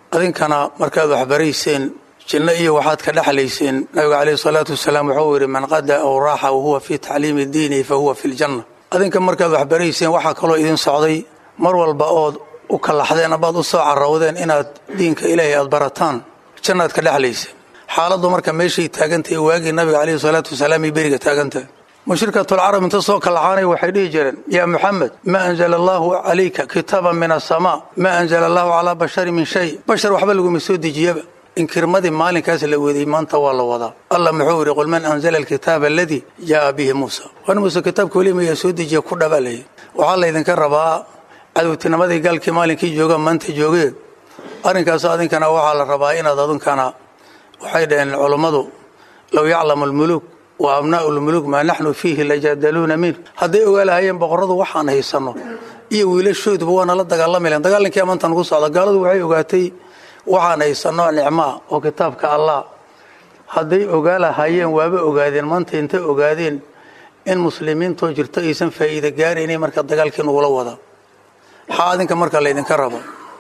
adinkana markaad waxbarayseen jinno iyo waxaad ka dhexlayseen nabiga caleyhi salaatu wasalaam wuxuu yidhi man qada aw raaxa wahuwa fii tacliimi diini fa huwa fi ljanna adinka markaad waxbarayseen waxaa kaloo idin socday mar walba ood u kallaxdeen amaad u soo carowdeen inaad diinka ilaahay aad barataan jannaad ka dhexlayseen xaaladdu marka meeshay taagantahay waagii nabiga caleyhi salaatu wasalaam iyo beriga taagantahay mushrikatulcarab inta soo kallaxaanay waxay dhihi jireen yaa muxamed maa anzala allaahu calayka kitaaban min asamaa maa anzala allaahu calaa basharin min shay bashar waxba laguma soo dejiyaba inkirmadii maalinkaas la weeday maanta waa la wadaa allah muxuu yidhi qul man anzala alkitaaba aladii jaa'a bihi muusa wan muuse kitaabka weli mayaa soo dejiya ku dhabalaya waxaa laydinka rabaa cadowtinimadii gaalkii maalinkii jooga maanta joogee arrinkaas adinkana waxaa la rabaa inaad adinkana waxay dhaheen culummadu low yaclamu almuluuk wa abnaa'u lmuluuk maa naxnu fiihi lajaadaluuna min hadday ogaalahayeen boqorradu waxaan haysanno iyo wiilashooduba waa nala dagaalami lahen dagaalankii amaanta nugu socda gaaladu waxay ogaatay waxaan haysanno nicmaa oo kitaabka allah hadday ogaalahayeen waaba ogaadeen maanta intay ogaadeen in muslimiintoo jirto aysan faa'iida gaaraynay marka dagaalkii nugula wadaa maxaa adinka marka laydinka raba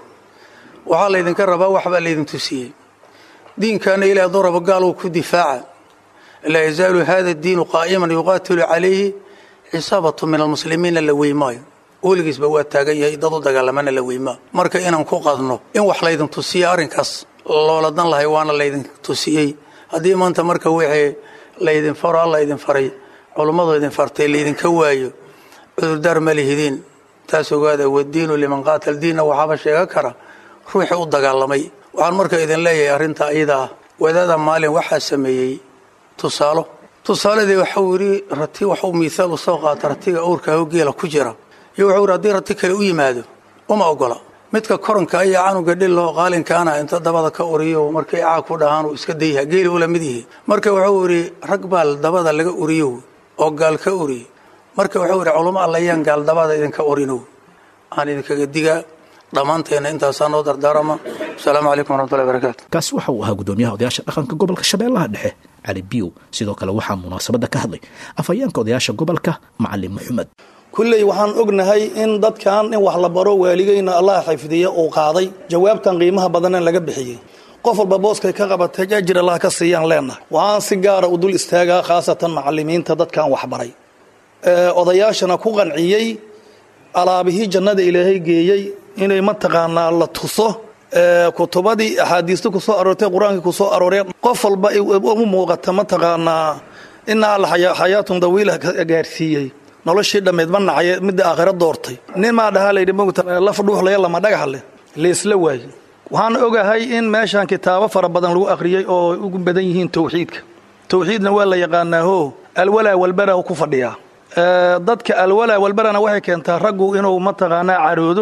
waxaa laydinka rabaa waxbaa laydin tusiyey diinkaana ilaah duraba gaaluu ku difaaca laa yazaalu hada diinu qaa'iman yuqaatilu calayhi cisaabatu min almuslimiina la weymaayo weligiisba waa taagan yahay dad u dagaalamana la weymaa marka inaan ku qadno in wax laydin tusiya arrinkaas looladan lahay waana laydin tusiyey haddii maanta marka wixii laydin faro alla idin faray culummadu idin fartay laydinka waayo cudurdaar ma lihidiin taas ogaada wadiinu liman qaatal diinna waxaaba sheegan kara ruuxii u dagaalamay waxaan marka idin leeyahay arrinta iyada ah wadaada maalin waxaa sameeyey tusaalo tusaaladii waxau yidhi rati waxuu miihaal u soo qaata ratiga owrkaaho geela ku jira iyo wuxuu yidhi haddii rati kale u yimaado uma ogola midka koranka ayaa canuga dhilloo qaalinkaana inta dabada ka uriyo markay caag ku dhahaan uu iska dayha geeli ula mid yihi marka wuxuu yidhi rag baal dabada laga uriyo oo gaal ka uriye marka wuxuu yidhi culamo allayaan gaal dabada idinka urinow aan idinkaga digaa dhammaanteenna intaasaa noo dardaarama asalaamu calaykum waraxmatullahi barakaatu kaasi waxa uu ahaa gudoomiyaha odayaasha dhaqanka gobolka shabeellaha dhexe cali biyow sidoo kale waxaa munaasabadda ka hadlay afhayeenka odayaasha gobolka macalin maxamed kulley waxaan ognahay in dadkan in wax la baro waaligeyna allah xifdiye uu qaaday jawaabtan qiimaha badanee laga bixiyey qof walba booskay ka qabatay ajir allah ka siiyaan leenahay waxaan si gaara u dul istaagaa khaasatan macalimiinta dadkan waxbaray odayaashana ku qanciyey alaabihii jannada ilaahay geeyey inay mataqaanaa la tuso kutubadii axaadiista ku soo aroortay qur-aankii ku soo aroorey qof walba u muuqata mataqaanaa ina alla xayaatun dawiila gaarsiiyey noloshii dhammeed ma nacay midda aakhiro doortay nin maa dhahaa layidhi mogta laf dhuuxlaya lama dhagax leh leesla waaye waxaan ogahay in meeshan kitaabo fara badan lagu akhriyey oo ugu badan yihiin towxiidka towxiidna waa la yaqaanaaho alwalaa walbara ku fadhiyaa dadka alwalaa walbarana waxay keentaa raggu inuu mataqaanaa caroodo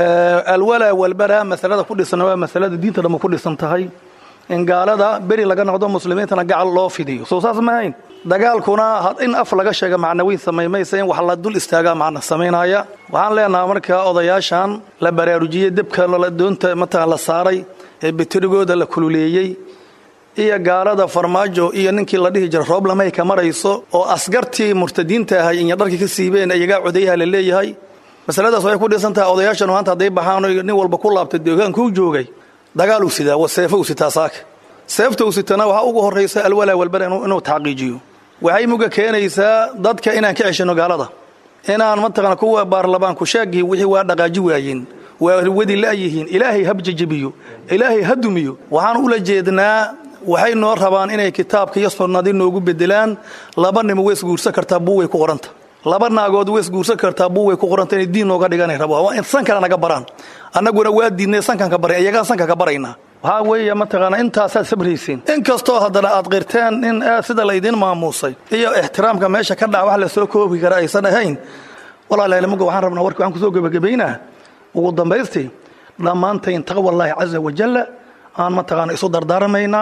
alwalaa walbara masalada ku dhisan waa masalada diinta dhamma ku dhisan tahay in gaalada beri laga noqdo muslimiintana gacal loo fidiyo soo saas ma ahayn dagaalkuna in af laga sheega macnawiin samaymaysa in wax la dul istaagaa macna samaynaya waxaan leenaha markaa odayaashan la baraarujiyey debka doonta mataqan la saaray ee bitirigooda la kululeeyey iyo gaalada farmaajo iyo ninkii la dhihi jira roob lamay ka marayso oo asgartii murtadiinta ahay inya dharkii ka siibeen iyagaa codayaha la leeyahay masaladaas waxay ku dhisan tahay odayaashan maanta hadday baxaan nin walba ku laabtay deegaankuu joogay dagaal uu sidaa wa seefo uu sitaa saaka seefta uu sitana waxaa ugu horraysa alwalaa walbara inuu taxqiijiyo waxay muga keenaysaa dadka inaan ka ceshino gaalada inaan mataqana kuwa baarlamaanku sheegii wixii waa dhaqaaji waayeen waa wadi la'yihiin ilaahay habjajabiyo ilaahay ha dumiyo waxaan ula jeednaa waxay noo rabaan inay kitaabka iyo sunnadii noogu bedelaan laba nimo weys guursan kartaa buugay ku qoranta laba naagood weys guursan kartaa buugay ku qoranta inay diin nooga dhiganay rabo waa in sankana naga baraan annaguna waa diidnay sankan ka baray iyagaan sanka ka baraynaa waxaa weeye mataqaana intaasaad sabraysiin in kastoo haddana aad qirteen in sida laydin maamuusay iyo ixtiraamka meesha ka dhaca wax lasoo koobi kara aysan ahayn walaalaalmuga waxaan rabnaa warki waxaan kusoo gebagabaynaa ugu dambaystii dhammaantayn taqwallaahi caza wajalla aan mataqaana isu dardaaramaynaa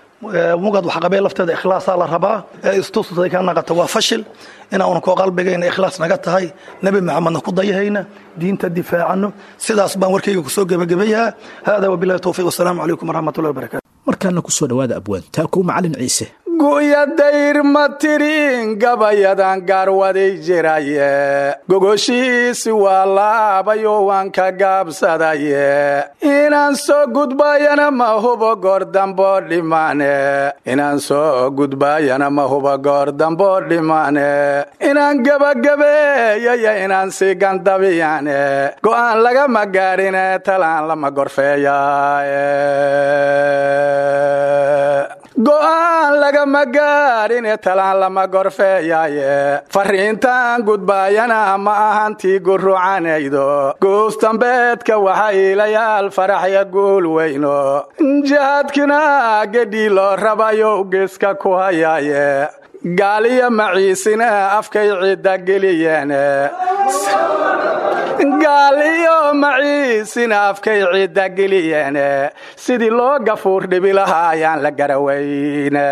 mugad waxqabee lafteeda ikhlaasaa la rabaa ee istusay ka naqata waa fashil inaanu koo qalbigayna ikhlaas naga tahay nebi maxamedna ku dayahayna diinta difaacano sidaas baan warkayga kusoo gebagabayaa hada wabilahi towfiiq wasalaamu calaykum waraxmatullahi wabarakatu markaana kusoo dhowaada abwaan taakow macalin ciise gu'ya dayr ma tirin gabayadan gaarwaday jiraye gogoshiisi waa laabayo waan ka gaabsadaye inaan soo gudbayana ma hubo goor dambo dhimane inaan soo gudbayana ma hubo goor dambo dhimane inaan gebagabeeyaya inaan sii gandabiyane go'aan lagama gaadhine talaan lama gorfeeya go'aan lagama gaadhine talaan lama gorfeeyaye fariintaan gudbaayana ma ahantii gurucanaydo guustambeedka waxa iilayaal faraxya guul weyno jihaadkina gedhii loo rabayo geeska ku hayaaye gaaliyo maciisina afkay cidda geliyeene gaal iyo maciisina afkay cidda geliyeene sidii loo gafuur dhibi lahaa ayaan la garaweyne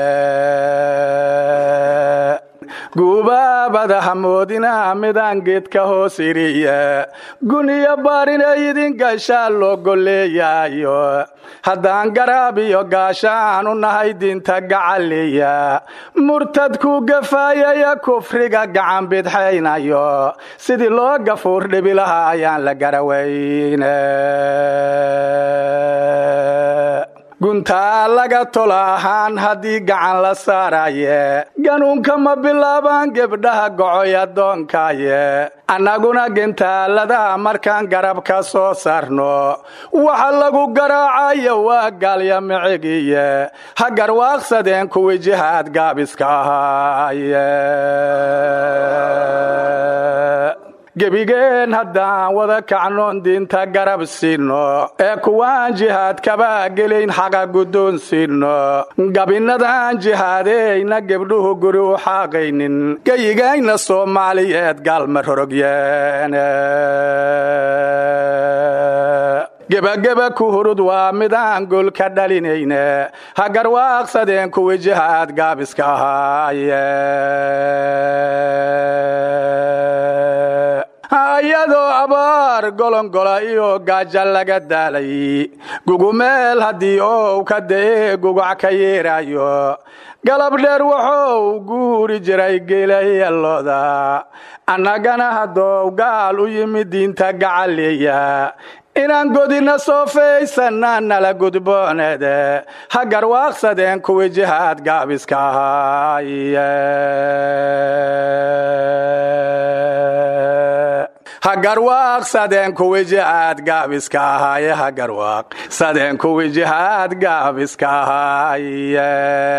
gubaabada hamoodina midaan geedka hoos iriye guniyo baarina idin gaashaa loo golleeyayo haddaan garaab iyo gaashaan u nahay diinta gacaliya murtadku gafaayaya kufriga gacan bidxaynayo sidii loo gafuur dhibi lahaa ayaan la garaweyne guntaa laga tola ahaan haddii gacan la saaraye ganuunka ma bilaabaan gebdhaha gocoy addoonkaaye annaguna gentaalada markaan garab ka soo saarno waxa lagu garaacayo waa gaalya micigiye ha garwaaqsadeen kuwii jihaad gaabiska ahaaye gebigeen haddaan wada kacnoon diinta garab siino ee kuwaan jihaadkaba gelayn xaqa guddoon siino gabinadaan jihaadeyna gebdhuhu guri u xaaqaynin geyigayna soomaaliyeed gaalma rorogyeene gebageba ku hurud waa midaan gol ka dhalinayne ha garwaaqsadeen kuwii jihaad gaabiska ahaaye ayadoo abaar golongola iyo gaaja laga daalay gugumeel haddii ou ka da'ee gugac ka yeerayo galab dheer wuxuu guuri jiray geelayalooda annagana haddou gaal u yimid diinta gacaleeya inaan godina soo faysana nala gudbooneede ha garwaaqsadeen kuwii jihaad gaabiska ahaaye ha garwaaqsadeen kuwii jihaad gaabiska ahaaye ha garwaaqsadeen kuwii jihaad gaabiska ahaaye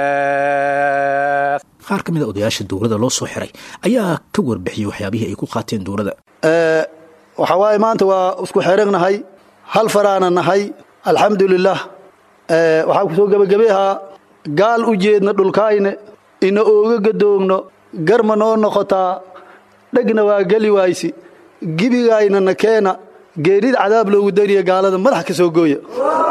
qaar ka mid a odayaasha dowladda loo soo xiray ayaa ka warbixiyey waxyaabihii ay ku qaateen dowladda waxaa waaye maanta waa isku xeragnahay hal faraana nahay alxamdulilah waxaan ku soo gebagabeahaa gaal u jeedna dhulkaayne ina ooga gadoogno garma noo noqotaa dhegna waa geli waaysi gibigayna na keena geerida cadaab loogu dariya gaalada madax ka soo gooya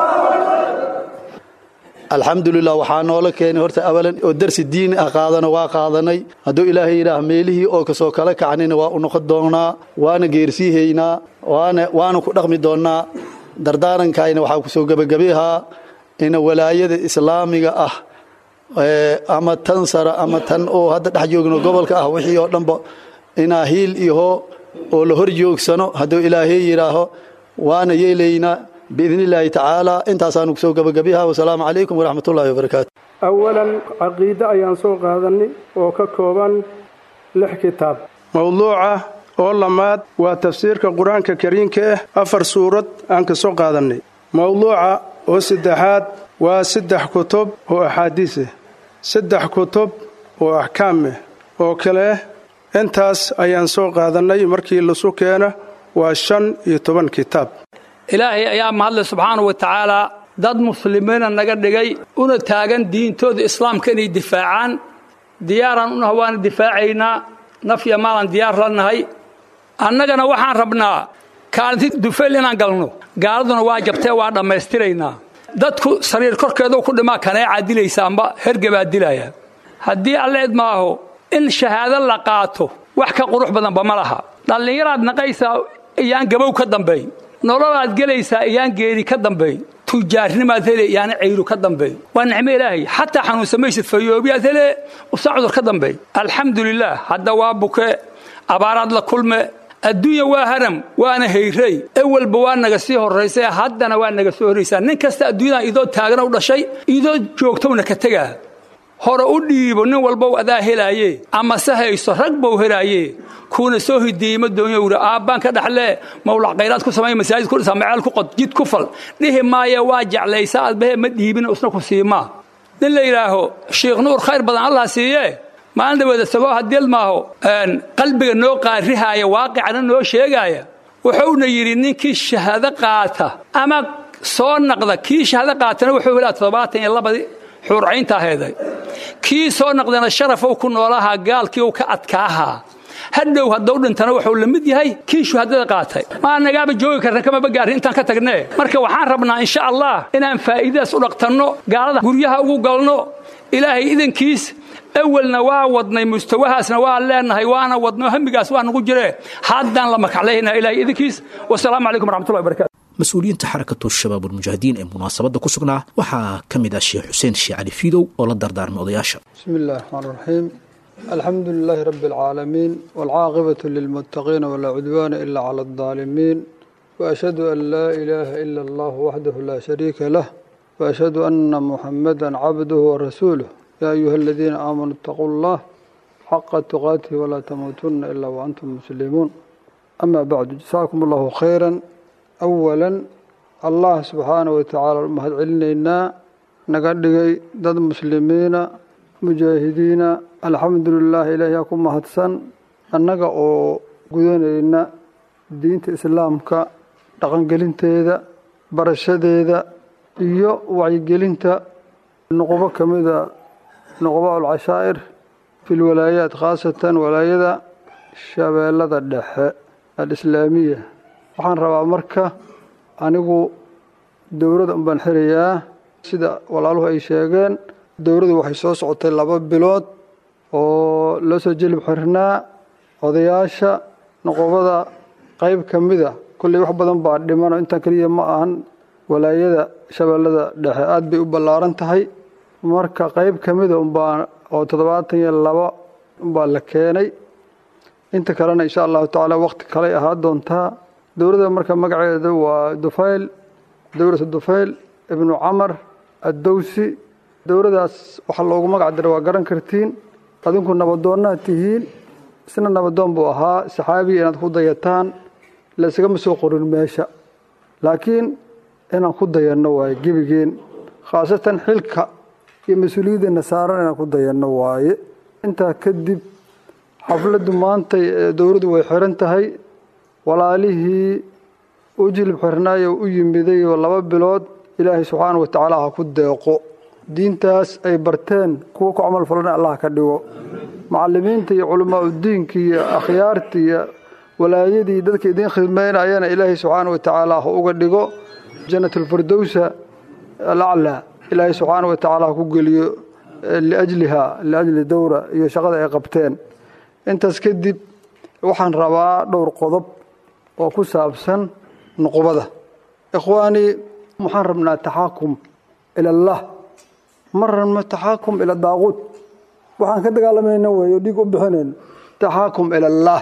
alxamdulilah waxaa noola keenay horta awalan oo darsi diini ah qaadano waa qaadanay hadduu ilaahay yidhaah meelihii oo kasoo kala kacnayna waa u noqon doonnaa waana geersiihaynaa waana waana ku dhaqmi doonnaa dardaarankayna waxaa kusoo gebagabeahaa ina walaayada islaamiga ah ama tan sara ama tan oo hadda dhex joogno gobolka ah wixii oo dhanba inaa hiil iho oo la hor joogsano hadduu ilaahay yidhaaho waana yeelaynaa biidn illaahi tacaala intaasaanu kusoo gebagabiha wasalaamu calaykum waraxmat ullahi wabarakaatu awalan caqiide ayaan soo qaadanay oo ka kooban lix kitaab mowduuca oo lamaad waa tafsiirka qur-aanka kariimka ah afar suurad aan ka soo qaadannay mowduuca oo saddexaad waa saddex kutub oo axaadiis ah saddex kutub oo axkaam ah oo kale intaas ayaan soo qaadannay markii lasu keena waa shan iyo toban kitaab ilaahay ayaa mahadle subxaana wa tacaalaa dad muslimiina naga dhigay una taagan diintooda islaamka inay difaacaan diyaaraan unaha waana difaacaynaa nafya maalan diyaar la nahay annagana waxaan rabnaa kaalinti dufayl inaan galno gaaladuna waa jabtee waa dhammaystiraynaa dadku sariir korkeeduu ku dhimaa kaneecaa dilaysa amba hergebaa dilaya haddii alle idmaaho in shahaado la qaato wax ka qurux badanba ma laha dhallinyaraad naqaysaa iyaan gabow ka dambayn nololaad gelaysaa iyaan geeri ka dambayn tujaarnimaad hele yaana cayru ka dambeey waa nicmo ilaahay xataa xanuunsamaysid fayoobiyaad hele usaa cudur ka dambeey alxamdulilah hadda waa buke abaaraad la kulme adduunya waa haram waana hayrey ewelba waa naga sii horraysay haddana waa naga soo horraysaa nin kasta adduunyadan idoo taagana u dhashay idoo joogtowna ka tegaa hore u dhiibo nin walbow adaa helaaye ama se hayso rag bow helaaye kuuna soo hideeyey ma doonyo wuri aabbaan ka dhaxlee mawlac khayraad ku samay masaajid ku dhisa maceel ku qod jid ku fal dhihi maaye waa jeclaysa adbahe ma dhiibin isna ku siimaa nin la yidhaaho sheikh nuur khayr badan allah siiye maalin dhaweeda sagoo hadil maaho qalbiga noo qaarihaaya waaqicana noo sheegaaya wuxuuna yidhi ninkii shahaado qaata ama soo naqda kii shahaado qaatana wuxuu helaa toddobaatan iyo labadii xuurcaynta aheeday kii soo naqdana sharafow ku noolahaa gaalkii uu ka adkaahaa hadhow haddau dhintana wuxuu la mid yahay kii shuhadada qaatay maa nagaaba joogi karna kamaba gaarin intaan ka tagnee marka waxaan rabnaa insha allah inaan faa'iidadaas u dhaqtanno gaalada guryaha ugu galno ilaahay idankiis awelna waa wadnay mustawahaasna waa leenahay waana wadno hamigaas waa nagu jiree haddaan la makaclayna ilahay idinkiis wasalaamu calaykum waraxmatullahi wabarakatu mas-uuliyiinta xarakatu shabaab ulmujaahidiin ee munaasabadda ku sugnaa waxaa ka mid ah sheekh xuseen sheekh cali fiidow oo la dardaarmay odayaasha بسم الله الرحمن الرحيم الحمد لله رب العالمين والعاقبة للمتقين ولا عدوان إلا على الظالمين وأشهد أن لا إله إلا الله وحده لا شريك له وأشهد أن محمدا عبده ورسوله يا أيها الذين آمنوا اتقوا الله حق تقاته ولا تموتن إلا وأنتم مسلمون أما بعد جزاكم الله خيرا أولا الله سبحانه وتعالى المهد علينا نقدقي ضد مسلمين mujaahidiina alxamdulilah ilaahiyaa ku mahadsan annaga oo gudanayna diinta islaamka dhaqangelinteeda barashadeeda iyo wacyigelinta noqobo ka mida noqoba alcashaa'ir fi lwalaayaat khaasatan walaayada shabeellada dhexe alislaamiya waxaan rabaa marka anigu dowladda unbaan xirayaa sida walaaluhu ay sheegeen dowladdu waxay soo socotay laba bilood oo loo soo jelib xirnaa odayaasha noqobada qayb ka mida kolley wax badan baa dhiman oo intaan keliya ma ahan walaayada shabeellada dhexe aad bay u ballaaran tahay marka qayb ka mida unbaa oo toddobaatan iyo laba unbaa la keenay inta kalena insha allahu tacaala waqti kaley ahaa doontaa dowladda marka magaceeda waa dufayl dowlatu dufayl ibnu camar addowsi dowladaas waxaa loogu magac diray waa garan kartiin adinku nabadoonnaad tihiin isna nabadoon buu ahaa saxaabiya inaad ku dayataan laysagama soo qorin meesha laakiin inaan ku dayanno waaye gebigeen khaasatan xilka iyo mas-uuliyaddeena saaran inaan ku dayanno waaye intaa kadib xafladdu maantay dowladdu way xiran tahay walaalihii u jilib xirnaayo u yimiday oo laba bilood ilaahay subxaana wa tacaala ha ku deeqo diintaas ay barteen kuwa ku camal falana allah ka dhigo macalimiinta iyo culamaa udiinka iyo akhyaarta iyo walaayadii dadka idiin khidmaynayana ilaahay subxaana wa tacaala ha uga dhigo janatulfirdowsa alaclaa ilaahay subxaana wa tacaala ha ku geliyo liajliha liajli dowra iyo shaqada ay qabteen intaas kadib waxaan rabaa dhowr qodob oo ku saabsan nuqubada ikhwaanii waxaan rabnaa taxaakum ila allah ma rabno taxaakum ila daaquud waxaan ka dagaalamayna wey o dhiig u bixinayno taxaakum ila allah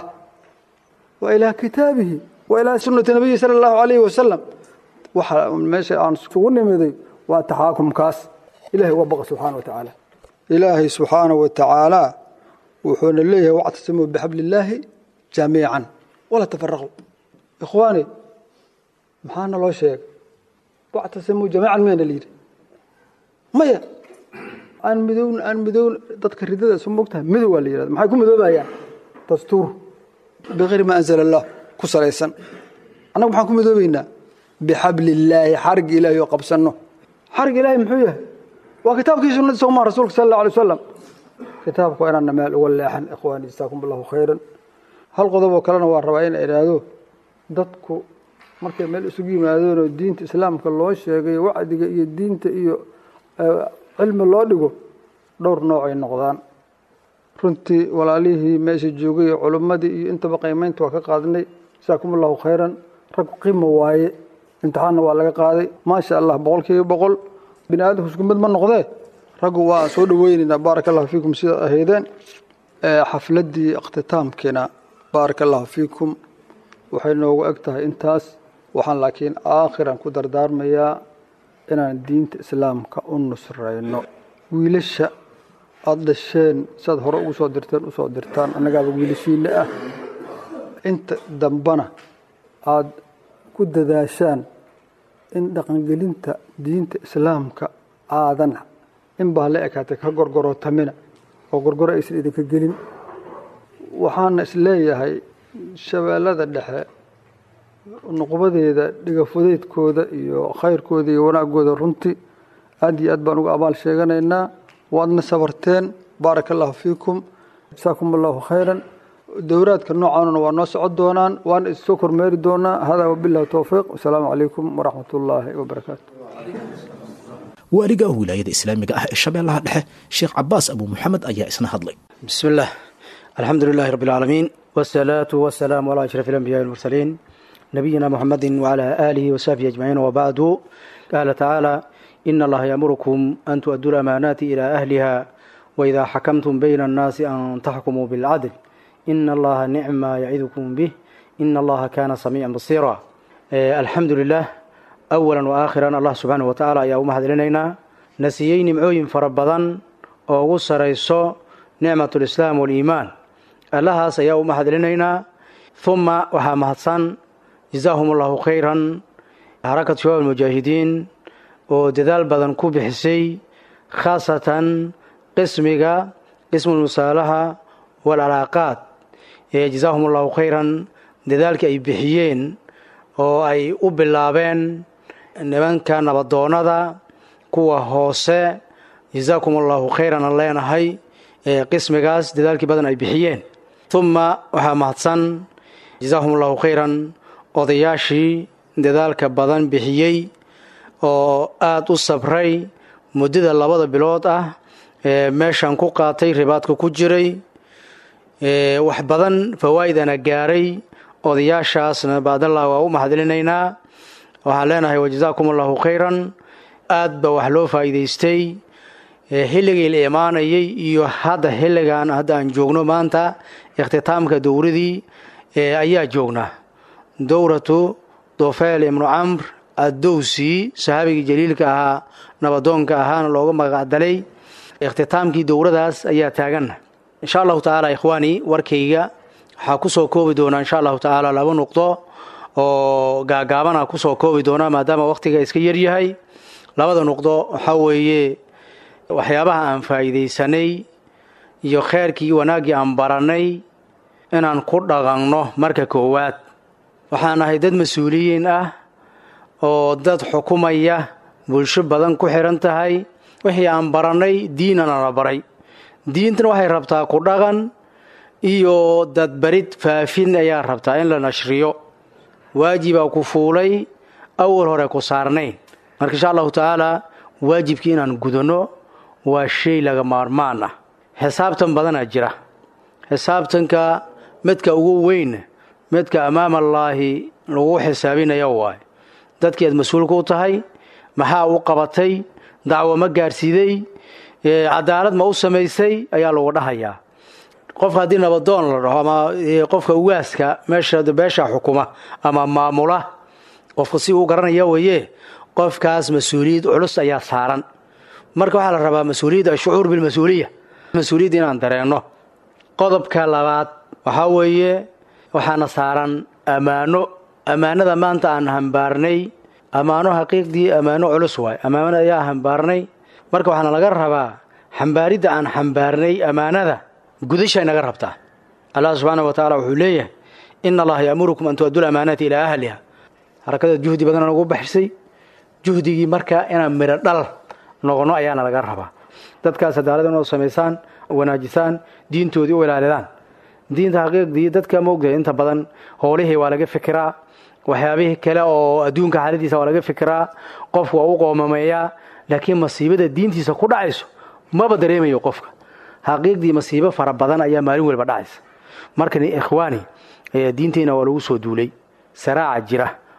wa ilaa kitaabihi wa ilaa sunnati nabiyi sala allahu calayhi wasalam waxa meesha aan isugu nimiday waa taxaakumkaas ilahay uga baqa subxaana wa tacaala ilaahay subxaana wa tacaala wuxuuna leeyahay wactasimuu bixabli illaahi jamiican walaa tafaraquu ikhwaani maxaana loo sheegay wactasimuu jamiican miyana layidhi maya aan midown aan midown dadka ridada isu mogtahay midow waa la yidhahda maxay ku midoobayaan dastuur bikayri ma anzala allah ku salaysan annagu maxaan ku midoobaynaa bixabli illaahi xarig ilaahi oo qabsanno xarig ilaahi muxuu yahay waa kitaabkii sunnadii soo maa rasuulka sala allah alay wasalam kitaabka waa inaanna meel uga leexan ikhwaani jazaakum allahu khayran hal qodob oo kalena waa rabaa ina idhaahdo dadku markay meel isugu yimaadeen oo diinta islaamka loo sheegay wacdiga iyo diinta iyo cilmi loo dhigo dhowr nooc ay noqdaan runtii walaalihii meesha joogay iyo culimmadii iyo intaba qiimaynta waa ka qaadnay jazaakum allahu khayran rag qimo waaye imtixaanna waa laga qaaday maasha allah boqolkiiba boqol bini aadamku isku mid ma noqdee raggu waa soo dhaweynaynaa baaraka allahu fiikum sida ahaydeen xafladdii ikhtitaamkiina baaraka allahu fiikum waxay noogu eg tahay intaas waxaan laakiin aakhiran ku dardaarmayaa inaan diinta islaamka u nusrayno wiilasha aada dhasheen siaad hore ugu soo dirteen usoo dirtaan annagaaba wiilashiina ah inta dambana aada ku dadaashaan in dhaqangelinta diinta islaamka aadan in baa la ekaatay ka gorgorotamina oo gorgoro aysan idinka gelin waxaana isleeyahay shabeellada dhexe nuqbadeeda dhigafudeydkooda iyo khayrkooda iyo wanaagooda runtii aad iyo aad baan uga abaal sheeganaynaa waadna sabarteen baaraka allahu fiikum jasaakum allahu khayran dowraadka noocaanuna waa noo socon doonaan waana issoo kormeeri doonaa hada wabillahi towfiiq wasalaamu calaykum waraxmat ullaahi wabarakaatu waaliga wilaayada islaamiga ah ee shabeellaha dhexe sheekh cabaas abu muxamed ayaa isna hadlay بسم الله الحمد لله رب العالمين والصلاة والسلام على أشرف الأنبياء والمرسلين نبينا محمد وعلى آله وصحبه أجمعين وبعد قال تعالى إن الله يأمركم أن تؤدوا الأمانات إلى أهلها وإذا حكمتم بين الناس أن تحكموا بالعدل إن الله نعم ما يعظكم به إن الله كان سميعا بصيرا آه، الحمد لله أولا وآخرا الله سبحانه وتعالى يا أمهد لنا نسيين معوين فربضا وغسر يسو نعمة الإسلام والإيمان allahaas ayaa u mahadcelinaynaa uma waxaa mahadsan jazaahum allahu khayran xarakat shabaab almujaahidiin oo dadaal badan ku bixisay khaasatan qismiga qismulmusaalaha waalcalaaqaad ee jazaahum allahu khayran dadaalkii ay bixiyeen oo ay u bilaabeen nimanka nabadoonnada kuwa hoose jazaakum allahu khayran aan leenahay ee qismigaas dadaalkii badan ay bixiyeen uma waxaa mahadsan jazaahum allahu khayran odayaashii dadaalka badan bixiyey oo aada u sabray muddada labada bilood ah ee meeshan ku qaatay ribaadka ku jiray wax badan fawaa'idana gaaray odayaashaasna baadallah waa u mahadcelinaynaa waxaan leenahay wajazaakum allahu khayran aad ba wax loo faa'iidaystay xilligii la imaanayay iyo hadda xilligan hadda aan joogno maanta ikhtitaamka dowradii ayaa joognaa dowratu dofeel ibnu camr addowsi sahaabigii jaliilka ahaa nabadoonka ahaana looga magacdalay ikhtitaamkii dowradaas ayaa taaganna insha allahu tacaala ikhwaani warkayga waxaa kusoo koobi doonaa insha allahu tacaala laba nuqdo oo gaagaabana kusoo koobi doonaa maadaama wakhtiga iska yaryahay labada nuqdo waxaa weeye waxyaabaha aan faa'iidaysanay iyo kheyrkii wanaaggii aan barannay inaan ku dhaqanno marka koowaad waxaan ahay dad mas-uuliyiin ah oo dad xukumaya bulsho badan ku xidhan tahay wixii aan barannay diinana la baray diintana waxay rabtaa ku dhaqan iyo dadbarid faafin ayaa rabtaa in la nashriyo waajibaa ku fuulay awal hore ku saarnayn marka insha allahu tacaala waajibkii inaan gudanno waa shay laga maarmaan ah xisaabtan badanaa jira xisaabtanka midka ugu weyn midka amaamalaahi lagu xisaabinaya waaye dadkii aad mas-uulka u tahay maxaa u qabatay dacwo ma gaarsiiday cadaalad ma u samaysay ayaa lagu dhahayaa qofka haddii nabadoon la dhaho ama qofka ugaaska meesha beesha xukuma ama maamula qofka si uu garanaya weye qofkaas mas-uuliyad culus ayaa saaran marka waxaa la rabaa mas-uuliyadda ashucuur bilmas-uuliya mas-uuliyadda inaan dareenno qodobka labaad waxaa weeye waxaana saaran ammaano ammaanada maanta aan hambaarnay ammaano xaqiiqdii ammaano culus waay ammaanada ayaa hambaarnay marka waxaana laga rabaa xambaaridda aan xambaarnay ammaanada gudashay naga rabtaa allah subxaana wa tacaala wuxuu leeyahay ina allaha yaamurukum an tu'addu lamaanaati ilaa ahliha harakada juhdi badanaan ugu baxisay juhdigii marka inaan midho dhal noqono ayaana laga rabaa dadkaas cadaalad inoo samaysaan wanaajisaan diintoodii u ilaalidaan diinta xaqiiqdii dadka maogtahay inta badan howlihii waa laga fikiraa waxyaabihii kale oo adduunka xaaladiisa waa laga fikiraa qofku waa u qoomameeyaa laakiin masiibada diintiisa ku dhacayso maba dareemayo qofka xaqiiqdii masiibo fara badan ayaa maalin weliba dhacaysa markan ikhwaani diinteenna waa lagu soo duulay saraaca jira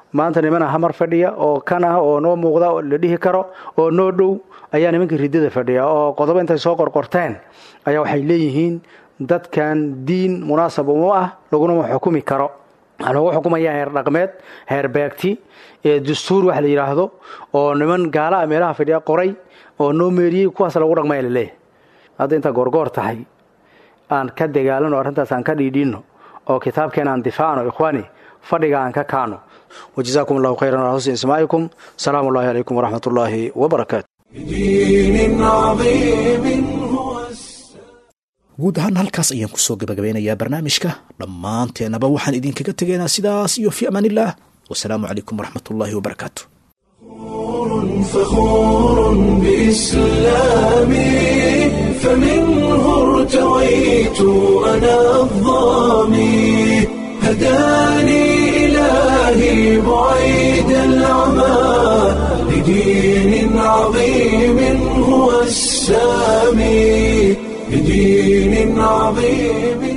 maanta nimana hamar fadhiya oo kan ah oo noo muuqda oo la dhihi karo oo noo dhow ayaa nimankii riddada fadhiya oo qodobo intay soo qorqorteen ayaa waxay leeyihiin dadkan diin munaasab uma ah laguna xukumi karo waxaa loogu xukumaya heer dhaqmeed heer beegti ee dastuur wax la yidhaahdo oo niman gaala ah meelaha fadhiya qoray oo noo meeriyey kuwaas lagu dhaqmaya laleeyahay hadda intaa goorgoor tahay aan ka dagaalano arrintaas aan ka dhiidhiino oo kitaabkeena aan difaacno ikhwaani fadhiga aan ka kaano wajazaakum allahu khayran ala husni ismaa'ikum salaamu ullahi calaykum waraxmat ullaahi wabarakaatu بدين عظيم هو guud ahaan halkaas ayaan kusoo gabagabeynayaa barnaamijka dhammaanteennaba waxaan idinkaga tegaynaa sidaas iyo fi amaanillaah wasalaamu calaykum waraxmat ullaahi wabarakaatu فخور بإسلامي فمنه ارتويت أنا الظامي هداني إلهي بعيد العمى لدين عظيم هو السامي لدين عظيم